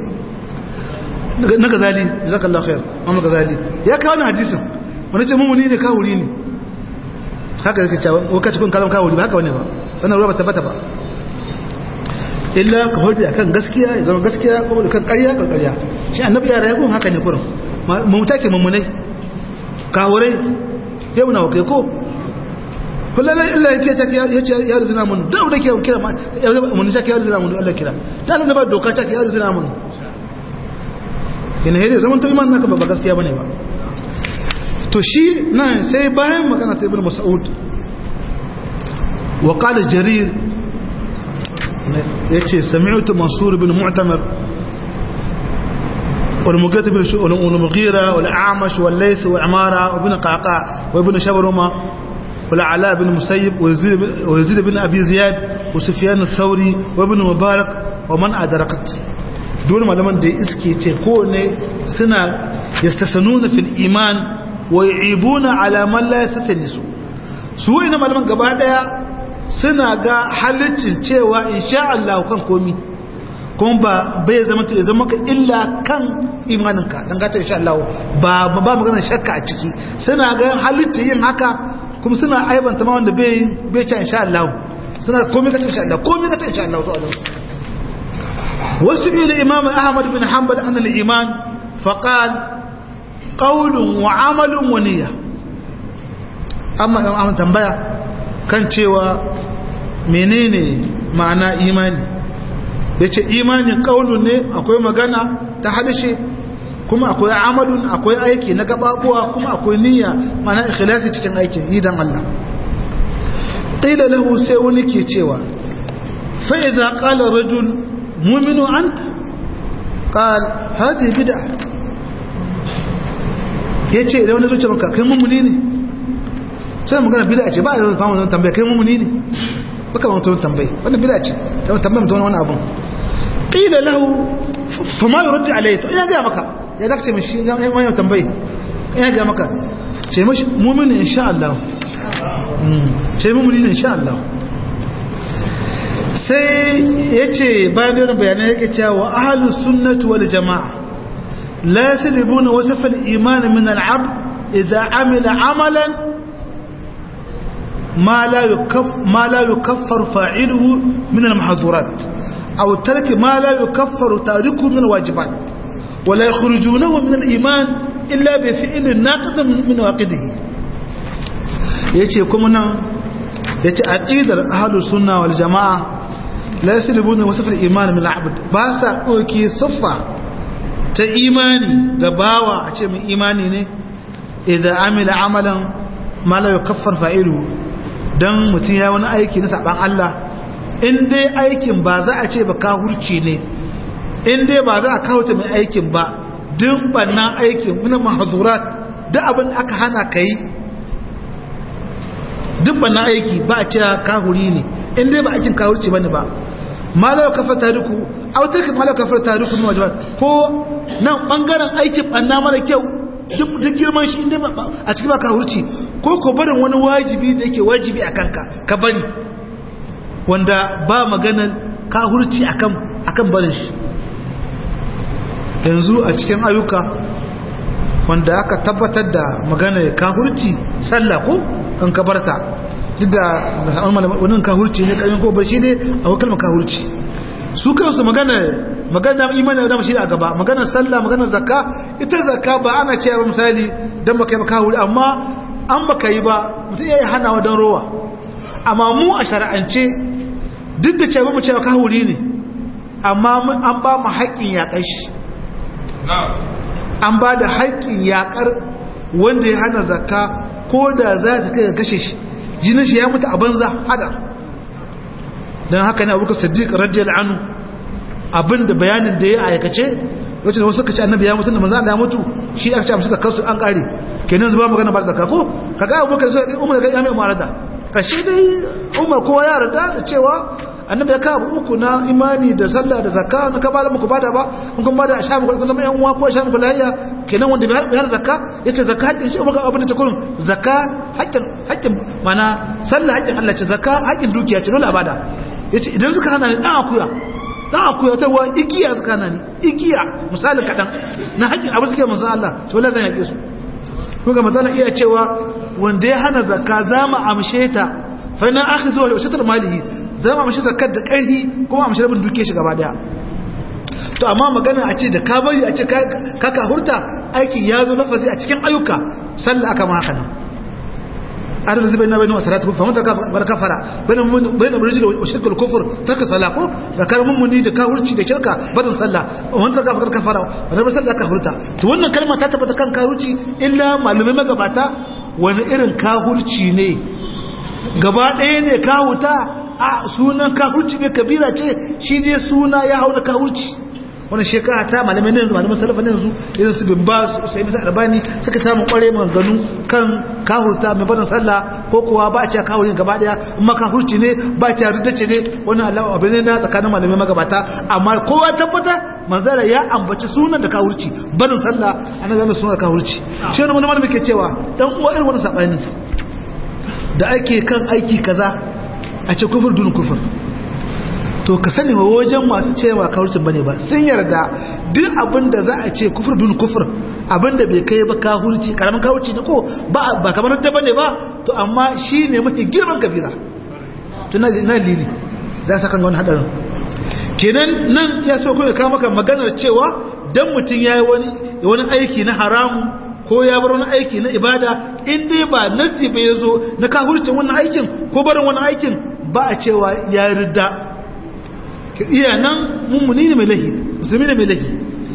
[SPEAKER 1] na gazali jazakallahu khair amma gazali ya kawo na hadisin wani ce mummuni ne kawuri ne haka yake cewa wakati kun kalam kawuri ba haka wani ba wannan ruwa ba tabbata ba illa ka hoji akan gaskiya ya zama gaskiya ko da kan ƙarya kan ƙarya shi annabi ya rayu haka ne kurin mu take mummunai kawurai yau na kai ko kullum illa yake ta ya ce ya rizina mun da da ke kira mun ta ya rizina mun Allah kira ta da ba doka ta ya rizina mun ina hede zaman to iman naka ba gaskiya bane ba to shi nan sai bayan magana ta ibn mas'ud wa qala jarir yace sami'tu mansur ibn mu'tamir والمغيرة بن والمغيرة والأعمش والليث وعمارة وابن قعقاع وابن شبرمة والعلاء بن مسيب ويزيد بن أبي زياد وسفيان الثوري وابن مبارك ومن أدركت دون ما لمن دي اسكي تكون سنة يستسنون في الإيمان ويعيبون على من لا يتتنسوا سوء إنما لمن قبعد سنة حلتين تيوى إن شاء الله كان كومي kuma ba bai zama ta zama ka illa kan imaninka dan gata insha Allah ba ba magana shakka a ciki suna ga halitta yin haka kuma suna aibanta ma wanda bai bai ci insha Allah suna komai ka insha Allah komai ka insha Allah to Allah wasu ila imam Ahmad bin Hanbal an al-iman faqal qawlun wa amalun wa niyya amma an tambaya kan cewa menene ma'ana imani ya ce imanin ƙaunin ne akwai magana ta harshe kuma akwai amalun akwai aiki na gababuwa kuma akwai niyya mana ikhlasi cikin aikin idan Allah ƙila lahu sai wani ke cewa fa'iza ƙala rajul muminu an ta ƙal hazi bida ya ce idan wani zuce maka kai mummuni ne sai magana bida ce ba a yau kama tambaya kai mummuni ne baka ma mutum tambayi wannan bida ce tambayi mutum wani abun ƙila lahu fa ma yurdi alayhi to ina ga maka ya zaka ce mishi ya wani tambayi ina ga maka ce mishi mu'mini insha Allah ce mu'mini ne insha Allah sai yace bayan da bayanai yake cewa ahlus sunnati wal jamaa la yasribuna wasf al iman min al abd idza amila amalan ما لا يكف ما لا يكفر فاعله من المحظورات أو ترك ما لا يكفر تاركه من الواجبات ولا يخرجونه من الإيمان إلا بفعل ناقض من واقده yace kuma nan yace aqidar ahlus sunna wal jamaa la yaslibuna wasf al iman min al abd ba sa doki siffa ta imani da bawa a ce mai imani ne idan amila amalan ma la yukaffar fa'iluhu dan mutum ya wani aiki na saban Allah in dai aikin ba za a ce ba kahurci ne in dai ba za a kawata mai aikin ba duk bannan aikin muna mahadurat duk abin da aka hana ka yi duk bannan aiki ba a cewa kahuri ne in dai ba aikin kahurci ba ne ba malawa kafa tariku autarki malawa kafa tariku ne wajen ko nan bangaren aikin banna mara kyau duk girman shi inda a cikin ba kahurci ko ko barin wani wajibi da yake wajibi a kanka ka bari wanda ba maganar kahurci akan akan barin shi yanzu a cikin ayyuka wanda aka tabbatar da maganar kahurci sallah ko kan kabarta duk da wannan kahurci ne kan ko bar shi ne a kalmar kahurci su kansu maganar maganar imani da mashi a gaba maganar sallah maganar zakka ita zakka ba ana cewa misali dan baka yi ba kahuri amma an baka yi ba mutum yayi hanawa dan rowa amma mu a shar'ance duk da cewa mu cewa kahuri ne amma an ba mu haƙƙin yaƙar shi an ba da haƙƙin yaƙar wanda ya hana zakka ko da za ta kai kashe shi jinin shi ya mutu a banza hada don haka ne abubakar siddiq radiyallahu anhu abinda bayanin da ya aikace wacce da wasu suka ce annabi ya mutu da manzo Allah ya mutu shi aka ce amsa zakar su an kare kenan zuba magana ba zakka ko kaga abubakar sai umar ga ya mai umarada kashi dai umar kowa ya yarda da cewa annabi ya kawo uku na imani da sallah da zakka na ka bada muku bada ba in kun bada a sha muku kun zama yan uwa ko sha muku lahiya kenan wanda bai har zakka yace zakka haƙƙin shi umar ga abin da ta kurin zakka haƙƙin haƙƙin mana sallah haƙƙin Allah ce zakka haƙƙin dukiya ce dole a bada yace idan suka hana ni dan akuya dan akuya ta wa igiya suka hana ni igiya misali kadan na haƙƙin abu suke manzon Allah to la zan yake su kun ga mazana iya cewa wanda ya hana zakka za mu amshe ta fa na akhidhu wa shatar malihi za mu amshe zakkar da ƙarfi kuma amshe rabin duke shi gaba daya to amma magana a ce da ka bari a ce ka ka hurta aikin ya zo lafazi a cikin ayyuka sallah aka ma haka nan adal zai bayyana bayyana salatu fa mata bar kafara bayyana bayyana rijil wa shirk al kufr tarka sala ko da karamin muni da ka hurci da shirka barin sallah wanda ka kafara wannan sallah ka hurta to wannan kalma ta tabbata kan kahurci illa malamai magabata wani irin kahurci ne gaba ɗaya ne kahuta a sunan kahurci ne kabira ce shi je suna ya hau da kahurci wani shekara ta malamai yanzu malamai salafa yanzu irin su bin ba su sai misa arbani suka samu kware maganganu kan kahurta mai barin sallah ko kuwa ba a ce kahurin gaba daya amma kahurci ne ba a ce riddace ne wani allah abu ne na tsakanin malamai magabata amma kowa tabbata manzala ya ambaci sunan da kahurci barin sallah ana zama sunan kahurci shi wani wani malami ke cewa dan uwa irin wani sabani da ake kan aiki kaza a ce kufur dun kufur to ka sani wa wajen masu cewa kawurcin bane ba sun yarda duk abin da za a ce kufur dun kufur abin da bai kai ba kawurci karamin kawurci ne ko ba kamar da bane ba to amma shi ne mafi girman kabira to na lili za su kan wani hadarin kenan nan ya so kuma kawo maka maganar cewa dan mutum ya yi wani aiki na haramu ko ya bar wani aiki na ibada in dai ba nasi bai zo na kafircin wannan aikin ko barin wannan aikin ba a cewa ya rida iya nan mummuni ne mai lahi musulmi ne mai lahi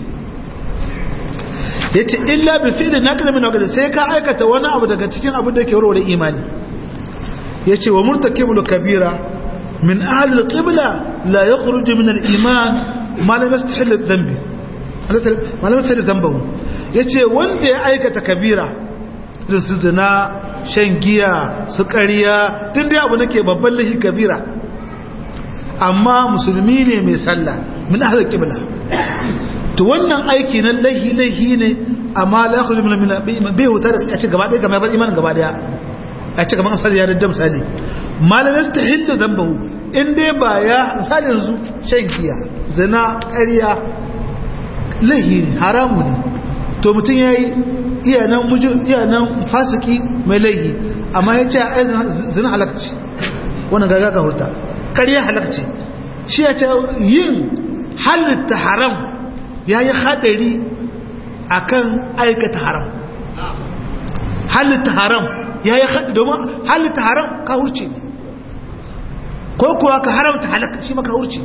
[SPEAKER 1] ya ce illa bi fi'lin naqli min waqti sai ka aikata wani abu daga cikin abin da ke warware imani ya ce wa murtakibul kabira min ahli al-qibla la yakhruju min al-iman ma lam yastahil adh-dhanbi malamin sai da zambahu ya ce wanda ya aikata kabira irin su zina shan giya su ƙariya tun dai abu nake babban lahi kabira amma musulmi ne mai sallah min ahal kibla to wannan aiki na lahi lahi ne amma la yakhruju min bai huta da a ce gaba ɗaya kamar imanin gaba ɗaya a ce kamar amsal ya da misali malamin su ta hinda zambahu in dai ba ya misali yanzu shan giya zina ƙariya lahi ne haramu ne to mutum ya yi iyanan mujin iyanan fasiki mai laihi amma ya ce ai zina halakci wannan gaga ka hurta ƙarya halakci shi ya ce yin halitta haram ya yi haɗari a kan aikata haram halitta haram ya yi haɗari domin halitta haram ka hurce ko kuwa ka haramta halakci shi maka hurce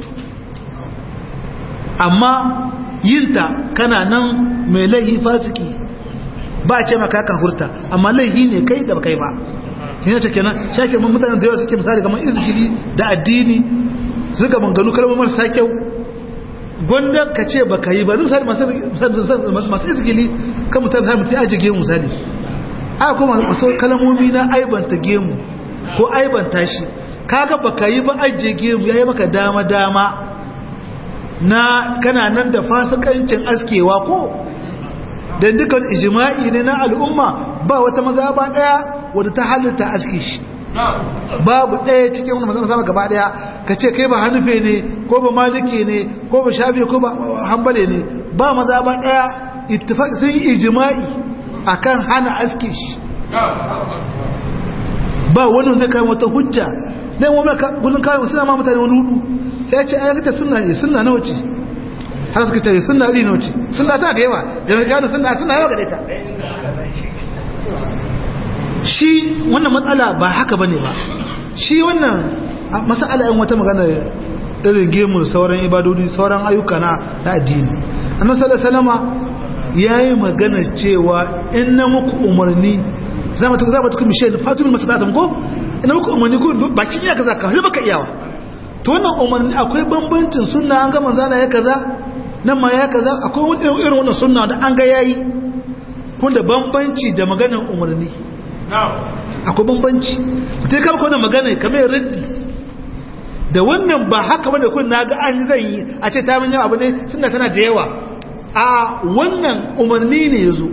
[SPEAKER 1] amma yinta kana nan mai laihi fasiki ba a ce maka ka hurta amma laihi ne kai da kai ba yana ce kenan shake mun mutanen da yawa suke misali kamar izgili da addini suka manganu kalmar marasa kyau gwanda ka ce baka yi ba zai misali masu izgili kan mutane har mutum ajiye gemu misali a kuma masu kalmomi na aibanta gemu ko aibanta shi kaga baka yi ba ajiye gemu ya yi maka dama dama na kana nan da fasikancin askewa ko don dukan ijima'i ne na al'umma ba wata maza ba daya wadda ta halitta aske shi babu daya cikin wani maza gaba daya ka ce kai ba hannufe ne ko ba maliki ne ko ba shafi ko ba hambale ne ba maza ba daya ittifaq sun yi ijima'i akan hana aske shi ba wani zai kai wata hujja dan wani gudun kayan suna ma mutane wani hudu ya ce ayyakata suna ne suna nawa ce haka suka ce suna iri nawa ce suna ta da yawa da mai gano suna suna yawa gare ta shi wannan matsala ba haka bane ba shi wannan matsala yin wata magana irin gemu sauran ibadodi sauran ayyuka na addini annabi sallallahu alaihi wasallama yayi magana cewa in na muku umarni zama ta zama ta kuma shi fatumin masalatan ko ina muku umarni ko bakin ya kaza ka har baka iyawa to wannan umarni akwai bambancin sunna an ga manzana ya kaza nan ma ya kaza akwai irin wannan sunna da an ga yayi kun da bambanci da maganar umarni akwai bambanci mutai kama kwanan magana kamar raddi da wannan ba haka bane kun na ga an zan yi a ce ta min abu ne sunna tana da yawa a wannan umarni ne yazo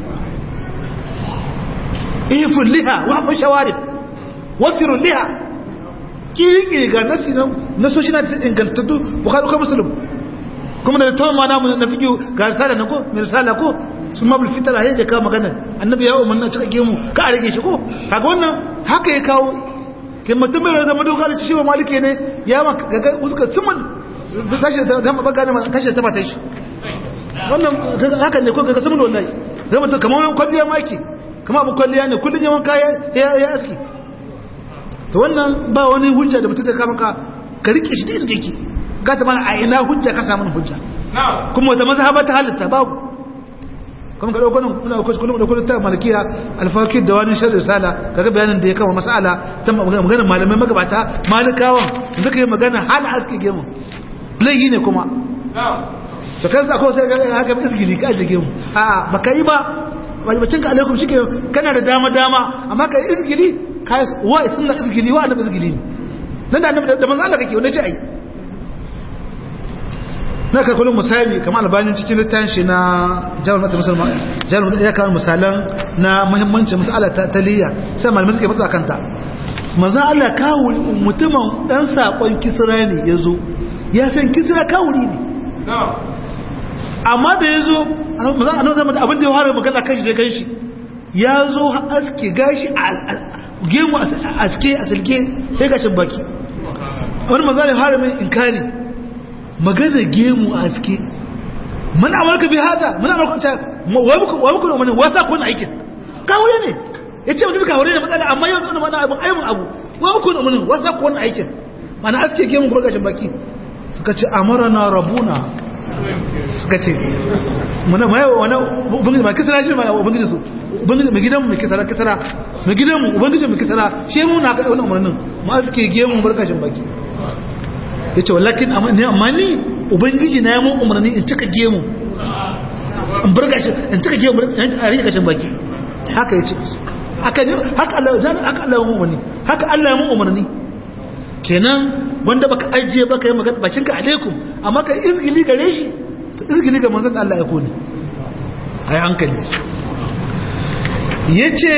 [SPEAKER 1] iful liha wa fa shawarib wafirul liha kiri ga nasi na so shi na ta ingantattu bukhari ko muslim kuma da tawon ma namu na fiƙi ga risala na ko mai risala ko sun mabul fitar a da kawo magana annabi ya umarna cika gemu ka a rage shi ko kaga wannan haka ya kawo kai mutum bai zama doka da shi ba malike ne ya ma gaga uska tsumin kashe ta zama baga ne kashe ta mata shi wannan haka ne ko gaga tsumin wallahi zama ta kamar wani kwalliya maki kamar abu kwalliya ne kullum yawan kaya ya aski to wannan ba wani hujja da mutum da kama ka ka rike shi da inda yake gata mana a ina hujja ka samu hujja kuma wata mazhaba ta halitta babu kuma ka dauko nan muna dauko kullum da kullum ta malikiya alfaqih da wani sharri sala kaga bayanin da ya kama mas'ala ta maganar malamai magabata malikawan suka yi magana hana aski gemu laihi ne kuma to kai za ko sai ga haka isgili ka aje gemu a baka yi ba wajibacin ka alaikum shike kana da dama dama amma ka isgili kai wa sunna isgili wa annabi isgili ne nan da annabi da manzo Allah kake wanda ce ai na ka kullum misali kamar albanin cikin littafin shi na jawar mata musulman jawar mata ya kawo misalan na muhimmancin masala ta taliya sai malamai suke matsa kanta manzo Allah kawo mutumin dan sakon kisra ne yazo ya san kisra kawuri ne amma da yazo manzo Allah zama abin da ya fara magana kan shi da kan shi ya zo aske gashi gemu aske asilke sai gashin baki wani manzo Allah ya fara mai inkari magana gemu a aske man amarka bi hada man amarka ta wa muku wa muku mun wasa kun aikin kawure ne yace mutum kawure ne matsala amma yanzu wannan mana abun aibun abu wa muku mun wasa kun aikin mana aske gemu ko gashin baki suka ce amarana rabuna suka ce muna mai wani ubangiji ma kisara shi ma ubangiji su ubangiji mai gidan mu kisara kisara mai gidan mu ubangiji mu kisara shi mu na ga wannan umarnin mu aske gemu barkashin baki ya ce wallakin amma ni ubangiji na yamun umarni in cika gemu in burga shi in cika ke a rike kashin baki haka yace haka ne haka Allah ya haka Allah ya umarni haka Allah ya umarni kenan wanda baka ajiye baka yi magana bakinka alaikum amma ka izgili gare shi to izgili ga manzon Allah ya kone ai hankali yace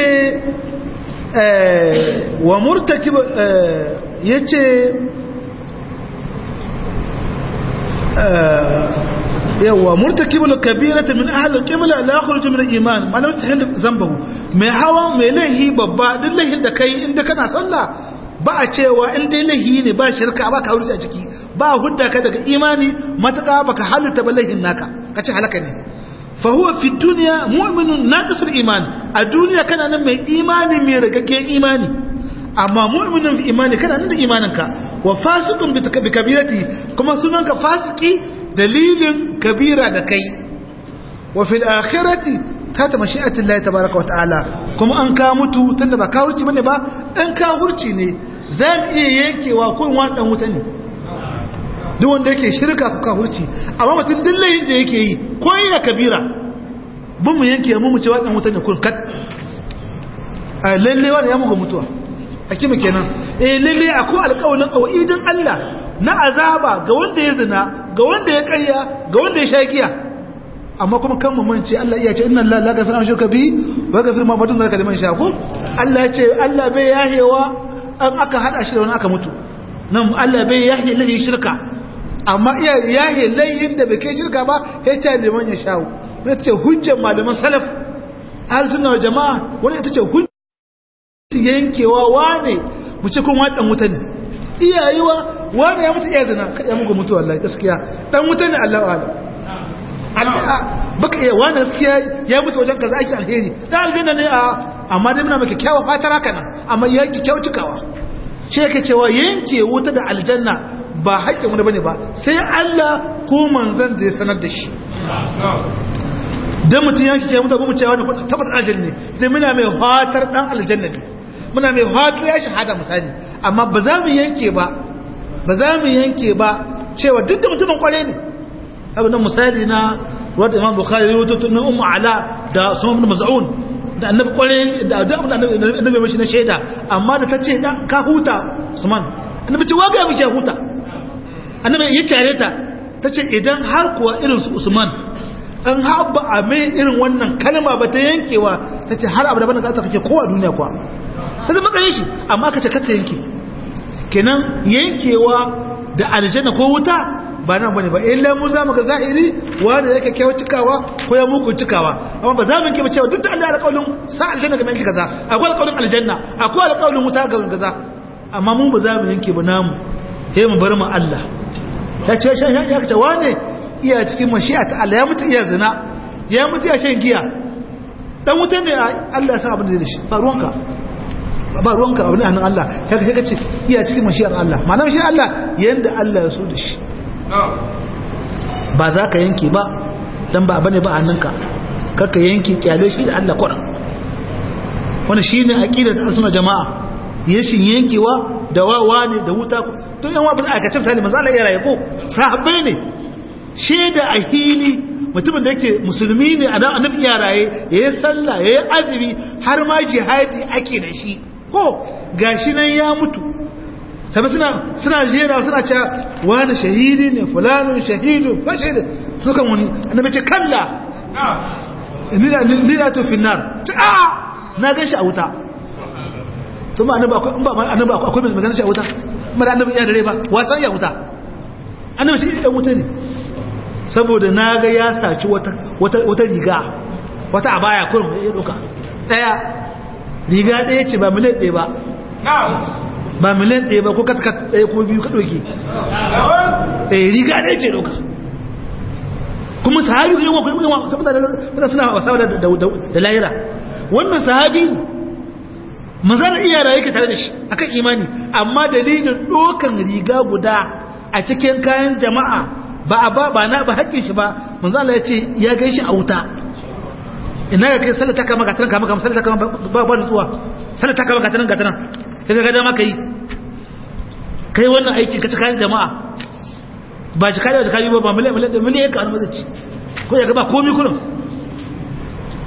[SPEAKER 1] eh wa murtakib yace yawa murtakibul kabirata min ahli al-qibla la yakhruju min al-iman ma lam yastahil dhanbahu mai hawa mai laihi babba duk laihin da kai inda kana sallah ba a cewa in dai laihi ne ba shirka ba ka hurji a ciki ba hudda ka daga imani mataka baka halitta ba laihin naka kace halaka ne fa huwa fi dunya mu'minun naqisul iman a duniya kana nan mai imani mai ragaggen imani amma mu'minun fi imani kana nan da imaninka wa fasiqun bi kabirati kuma sunanka fasiki dalilin kabira da kai wa fil akhirati ta ta mashi'atin Allah tabaraka wa ta'ala kuma an ka mutu tunda ba kawurci bane ba dan kawurci ne za mu iya yankewa ko wani dan wuta ne duk wanda yake shirka ko kawurci amma mutum dillayin da yake yi ko yana kabira bin mu yanke mu mu ce dan wuta ne kun kat a lalle wani ya muga mutuwa hakima kenan eh lalle akwai alƙawarin awidin Allah na azaba ga wanda ya zina ga wanda ya karya ga wanda ya sha giya amma kuma kan mamance Allah iya ce inna Allah la ghafira shirka bi wa ghafir ma batun zalika liman sha ko Allah ya ce Allah bai yahewa an aka hada shi da wani aka mutu nan Allah bai yahe lahi shirka amma iya yahe layin da bai kai shirka ba ya ce liman ya sha ne ce hujjar malaman salaf ahlus sunna wal jamaa wani ita ce hujjar yankewa wane mu ce kun wadan wuta ne iyayewa wane ya mutu iya zina ya mugu mutu wallahi gaskiya dan wuta ne Allah wa'ala baka iya wani gaskiya ya mutu wajen kaza ake alheri dan aljanna ne a amma dai muna maka kyawa fatar haka nan amma ya ki kyau cikawa shi yake cewa yanke wuta da aljanna ba haƙƙin wani bane ba sai Allah ko manzon da ya sanar da shi dan mutum yanke ke mutu ba mu cewa ne tabbata aljanna ne sai muna mai fatar dan aljanna ne muna mai fatar ya shahada misali amma ba za mu yanke ba ba za mu yanke ba cewa duk da mutumin kware ne abu nan misali na wadda imam bukhari ya wuto na ummu ala da sunan ibn maz'un da annabi kware da da annabi mashi na shaida amma da tace da ka huta usman annabi ce waga miki huta annabi ya tare ta tace idan har kuwa irin su usman an haɓa a mai irin wannan kalma ba ta yankewa tace har abu da bana za ta kake kowa duniya kuwa ta zama matsayin shi amma ka ce ka ta yanke kenan yankewa da aljanna ko wuta ba nan bane ba illa mu zamu ga zahiri wanda yake kyau cikawa ko ya muku cikawa amma ba za mu kike cewa duk da Allah alƙawarin sa aljanna ga mai kaza akwai alƙawarin aljanna akwai alƙawarin wuta ga kaza amma mu ba za mu yanke ba namu sai mu bar mu Allah ya ce shan ya ce wane iya cikin mashi'a ta Allah ya mutu iya zina ya mutu iya shan giya dan wuta ne Allah ya san abin da zai shi ba ruwanka ba ruwanka abin hannun Allah ya kace kace iya cikin mashiyar Allah ma'ana mashiyar Allah yanda Allah ya so da shi ba za ka yanke ba dan ba bane ba hannunka kaka yanke kyale shi da Allah kuran wannan shine aqidar asuna jama'a yashin yankewa da wawa ne da wuta to yan wabin aikacin misali manzo Allah ya raye ko sahabbai ne sheda a hili mutumin da yake musulmi ne a dan annabi ya raye yayi sallah yayi azumi har ma jihadi ake da shi ko gashi nan ya mutu sabi suna suna jera suna cewa wani shahidi ne fulanun shahidu ba shahidu suka wani annabi ce kalla nila to finnar ta a na gan shi a wuta to ma annabi akwai ba annabi akwai mai magana shi a wuta mara annabi ya dare ba wasan ya wuta annabi shi dan wuta ne saboda na ga ya saci wata wata riga wata abaya kurum ya doka daya riga ɗaya ce ba miliyan ɗaya ba ba miliyan ɗaya ba ko katkat ɗaya ko biyu ka ɗauki ɗaya riga ɗaya ce ɗauka kuma sahabi yin wakil yin wakil saboda suna wasa da layira wannan sahabi mazanar iyara yake tare da shi akan imani amma dalilin ɗokan riga guda a cikin kayan jama'a ba a ba ba na ba haƙƙin shi ba manzala ya ce ya gan shi a wuta ina ga kai sallata kama gatanan kama kama sallata kama ba ba nutsuwa sallata kama gatanan gatanan kai ga dama kai kai wannan aikin ka ci kayan jama'a ba shi kare da kayi ba ba miliyan miliyan miliyan ka almazaci ko ya ga ba komai kullum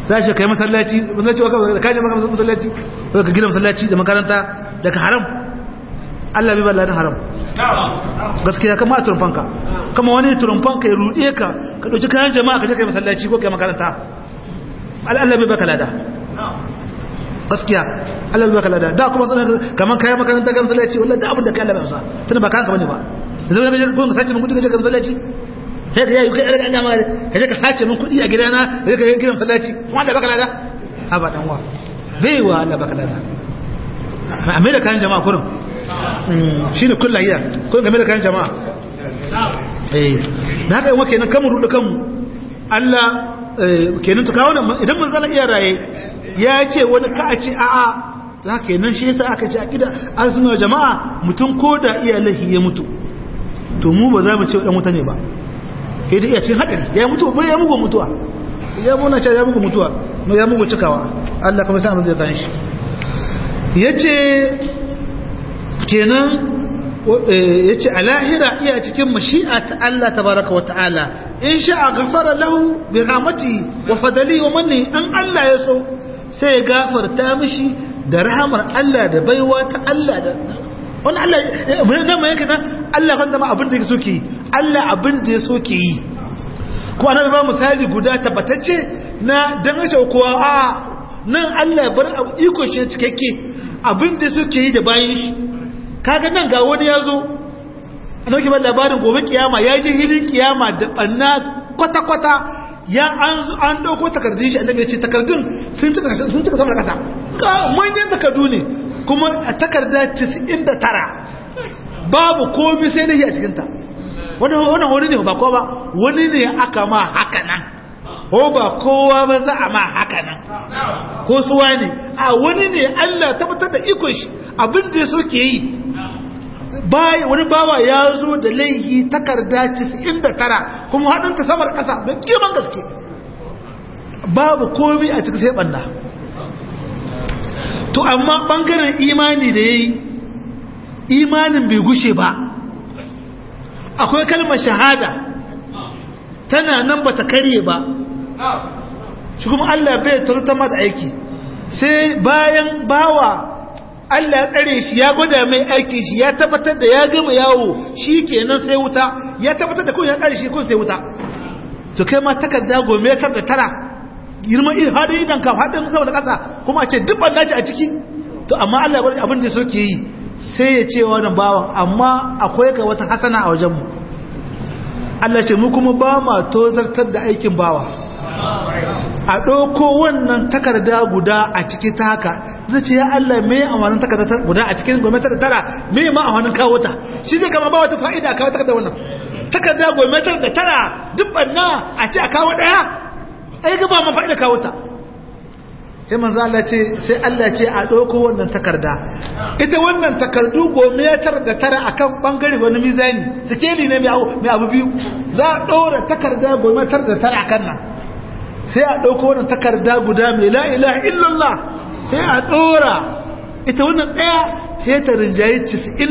[SPEAKER 1] za shi kai masallaci masallaci wa ka je maka masallaci ko ka gina masallaci da makaranta daga haram Allah bai balla haram gaskiya kama a turfanka kama wani turfanka ya ruɗe ka ka ɗauki kayan jama'a ka je kai masallaci ko kai makaranta Allah bai baka lada gaskiya Allah bai baka lada da kuma sanar kaman kayan makaranta kan masallaci wallahi da abin da kai Allah bai amsa tana ba kanka bane ba yanzu ka je ko ka sace mun kudi ka je kai masallaci sai ka yi kai an gama ka je ka sace min kudi a gidana ka je ka gina masallaci kuma da baka lada haba dan wa bai wa Allah baka lada a mai da kayan jama'a kurin shi ne kulla iya kurin game da kayan jama'a eh na haka yawa kenan kamun rudu kanmu Allah kenan ta kawo idan mun zana iya raye ya ce wani ka a ce a'a za ka nan shi yasa aka ce a ƙida arzikin jama'a mutum ko da iya lahi ya mutu to mu ba za mu ce wa ɗan wuta ne ba ya da iya cin haɗari ya mutu ba ya mugu mutuwa ya muna ce ya mugu mutuwa ya mugu cikawa Allah kuma sai an zai kan shi ya ce kenan ya ce a lahira iya cikin mashi'a ta Allah tabaraka wa ta'ala in sha'a gafara lahu bi rahmati wa fadali wa manni an Allah ya so sai ya gafarta mishi da rahamar Allah da baiwa ta Allah da wani Allah mun nan mai kana Allah kan zama abin da yake so ke yi Allah abin da ya so ke yi kuma annabi ba misali guda tabbatacce na dan ace kowa a nan Allah ya bar iko shi cikakke abin da suke yi da bayan shi kaga nan ga wani ya zo a nauki ban labarin gobe kiyama ya ji hilin kiyama da ɓanna kwata-kwata ya an ɗauko takardun shi annabi ya ce takardun sun cika sama da ƙasa manyan takardu ne kuma a takarda 99 babu komi sai da shi a cikinta wannan wani ne ba kowa ba wani ne aka ma haka nan ko ba kowa ba za a ma haka nan ko suwa ne a wani ne Allah tabbatar da ikon shi abin da so ke yi wani bawa ya zo da laihi takarda 99 kuma haɗinta samar ƙasa mai girman gaske babu komi a cikin sai ɓanna to amma ɓangaren imani da ya yi imanin bai gushe ba akwai kalmar shahada tana nan ba ta karye ba shi kuma Allah bai turtama da aiki sai bayan bawa Allah ya tsare shi ya gwada mai aikin shi ya tabbatar da ya gama yawo shi kenan sai wuta ya tabbatar da kun ya tsare shi kun sai wuta to kai ma takarda gome ta da tara girman hadin idan ka hadin sama da kasa kuma a ce duk ban dace a ciki to amma Allah ya bar abin da soke yi sai ya ce wannan bawan amma akwai ka wata hasana a wajen mu Allah ce mu kuma ba ma tozartar da aikin bawa a ɗauko wannan takarda guda a ciki ta haka zai ce ya Allah mai amanin takarda guda a cikin gwamnati da tara mai ma amanin kawo ta shi zai kama ba wata fa'ida kawo takarda wannan takarda gwamnati da tara duk banna a ce a kawo ɗaya ai ga ba ma fa'ida kawo ta sai manzo Allah ce sai Allah ce a ɗauko wannan takarda ita wannan takardu gwamnatar da tara akan bangare wani mizani sikeli ne mai abu biyu za a ɗora takarda gwamnatar da tara akan nan sai a ɗauko wannan takarda guda mai la'ila illallah sai a ɗora ita wannan ɗaya sai ta rinjaye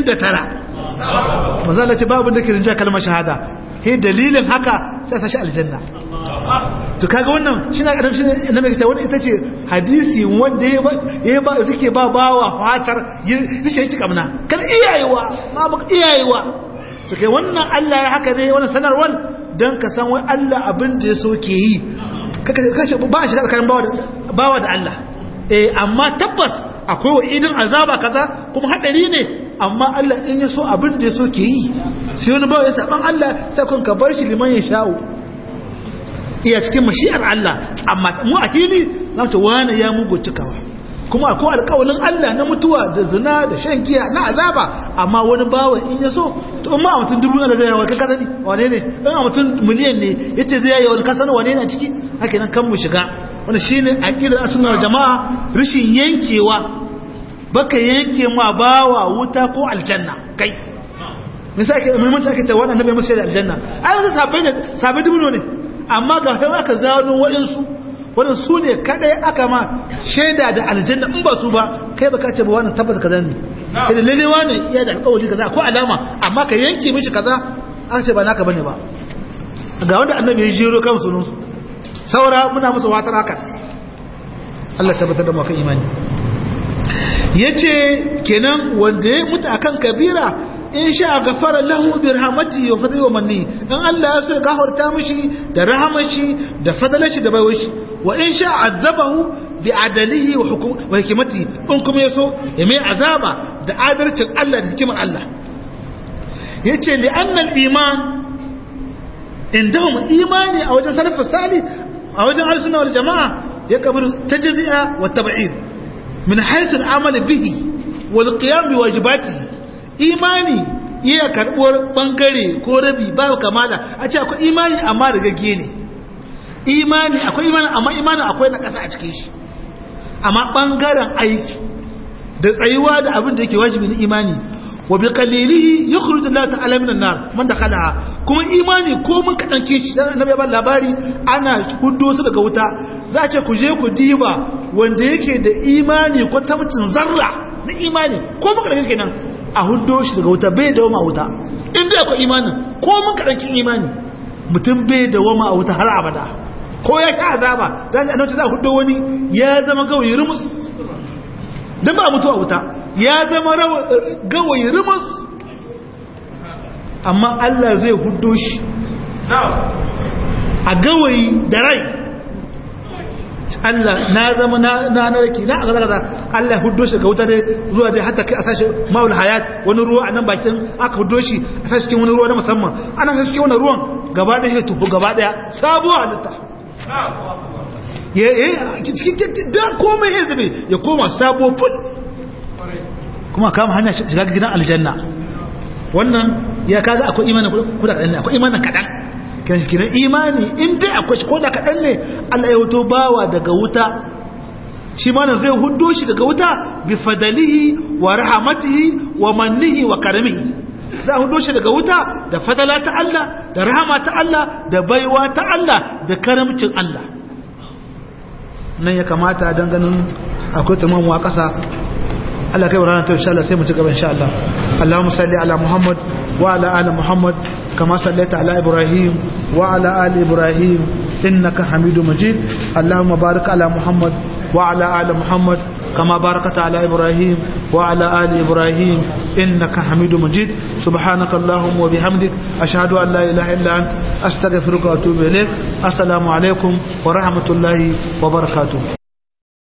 [SPEAKER 1] 99 mazala ce babu da ke rinjaye kalmar shahada he dalilin haka sai ta shi aljanna to kaga wannan shi na ƙarar shi na mai wani ita ce hadisi wanda ya ba suke ba bawa fatar rishe yake kamna kan iyayewa ma baka iyayewa to kai wannan Allah ya haka ne wannan sanarwar dan ka san wai Allah abin da ya so ke yi kashe ba shi tsakanin bawa da Allah eh amma tabbas akwai wa idin azaba kaza kuma hadari ne amma Allah in ya so abin da ya so ke yi sai wani bawa ya saban Allah sai kun ka bar shi liman ya sha'u iya cikin mashi'ar Allah amma mu a hili za ta wani ya mugu cikawa kuma akwai alƙawalin Allah na mutuwa da zina da shan giya na azaba amma wani bawa in ya so to amma a mutum dubu na da zai yawa kai kasani wane ne in a mutum miliyan ne yace zai yawa kasani wane ne a ciki haka nan kan mu shiga wani shine aqidar sunnar jama'a rishin yankewa baka yanke ma bawa wuta ko aljanna kai misali ake muhimmanci ake ta wannan nabi musa da aljanna ai wani sabai ne sabai dubu ne amma ga kai aka zano waɗansu wannan su ne kadai aka ma shaida da aljanna in ba su ba kai baka ce ba wannan tabbata kaza ne idan lalle wani iya da alƙawari kaza ko alama amma ka yanke mishi kaza aka ce ba naka bane ba ga wanda annabi ya jero kan sunansu saura muna musu watar haka Allah tabbatar da mu kan imani yace kenan wanda ya mutu akan kabira in sha gafara lahu bi rahmatihi wa fadli wa manni in Allah ya so ya gafarta mishi da rahamashi da fadalashi da baiwashi wa in sha azabahu bi adalihi wa hukum wa hikmati in kuma yaso ya mai azaba da adalcin Allah da hikimar Allah yace li anna al iman indahum imani a wajen salafus salih a wajen al-sunna wal jamaa ya kabar tajzi'a wa tab'id min haythu al-amal bihi wal qiyam bi wajibatihi imani iya karbuwar bangare ko rabi ba kamala a ce akwai imani amma da gagge ne imani akwai imani amma imani akwai na kasa a cikin shi amma bangaren aiki da tsayuwa da abin da yake wajibi na imani wa bi qalilihi yukhruj Allah ta'ala min an-nar man dakhala kuma imani ko mun kadan ke shi dan annabi ba labari ana huddo su daga wuta za a ce ku je ku diba wanda yake da imani ko tamtin zarra na imani ko mun kadan kenan a huddo shi daga wuta bai dawo ma wuta inda akwai imanin ko mun kadan imani mutum bai dawo ma wuta har abada ko ya sha azaba dan annabi za huddo wani ya zama gawayi rumus dan ba mutuwa wuta ya zama gawayi rumus amma Allah zai huddo shi a gawayi da rai Allah na zama na na raki na kaza kaza Allah ya huddo shi ga wuta dai zuwa dai hatta kai a sashi maul hayat wani ruwa a nan bakin aka huddo shi a sashi cikin wani ruwa na musamman ana sashi cikin wani ruwan gaba ɗaya ya tufu gaba ɗaya sabuwa halitta ya cikin da komai ya zube ya koma sabo fud kuma kama hanyar shiga gidan aljanna wannan ya kaga akwai imanin kuda kaɗan ne akwai imanin kaɗan kiran shi kiran imani in dai akwai shi koda kaɗan ne Allah ya wuto bawa daga wuta shi mana zai huddo shi daga wuta bi fadalihi wa rahamatihi wa mannihi wa karamihi za a hudo shi daga wuta da fadala ta Allah da rahama ta Allah da baiwa ta Allah da karamcin Allah nan ya kamata don ganin akwai tumamuwa ƙasa Allah kai ranar ta insha Allah sai mu ci gaba insha Allah Allahumma salli ala Muhammad wa ala ali Muhammad kama sallaita ala Ibrahim wa ala ali Ibrahim innaka Hamidu Majid Allahumma barik ala Muhammad wa ala ali Muhammad كما باركت على إبراهيم وعلى آل إبراهيم إنك حميد مجيد سبحانك اللهم وبحمدك أشهد أن لا إله إلا أنت أستغفرك وأتوب إليك السلام عليكم ورحمة الله وبركاته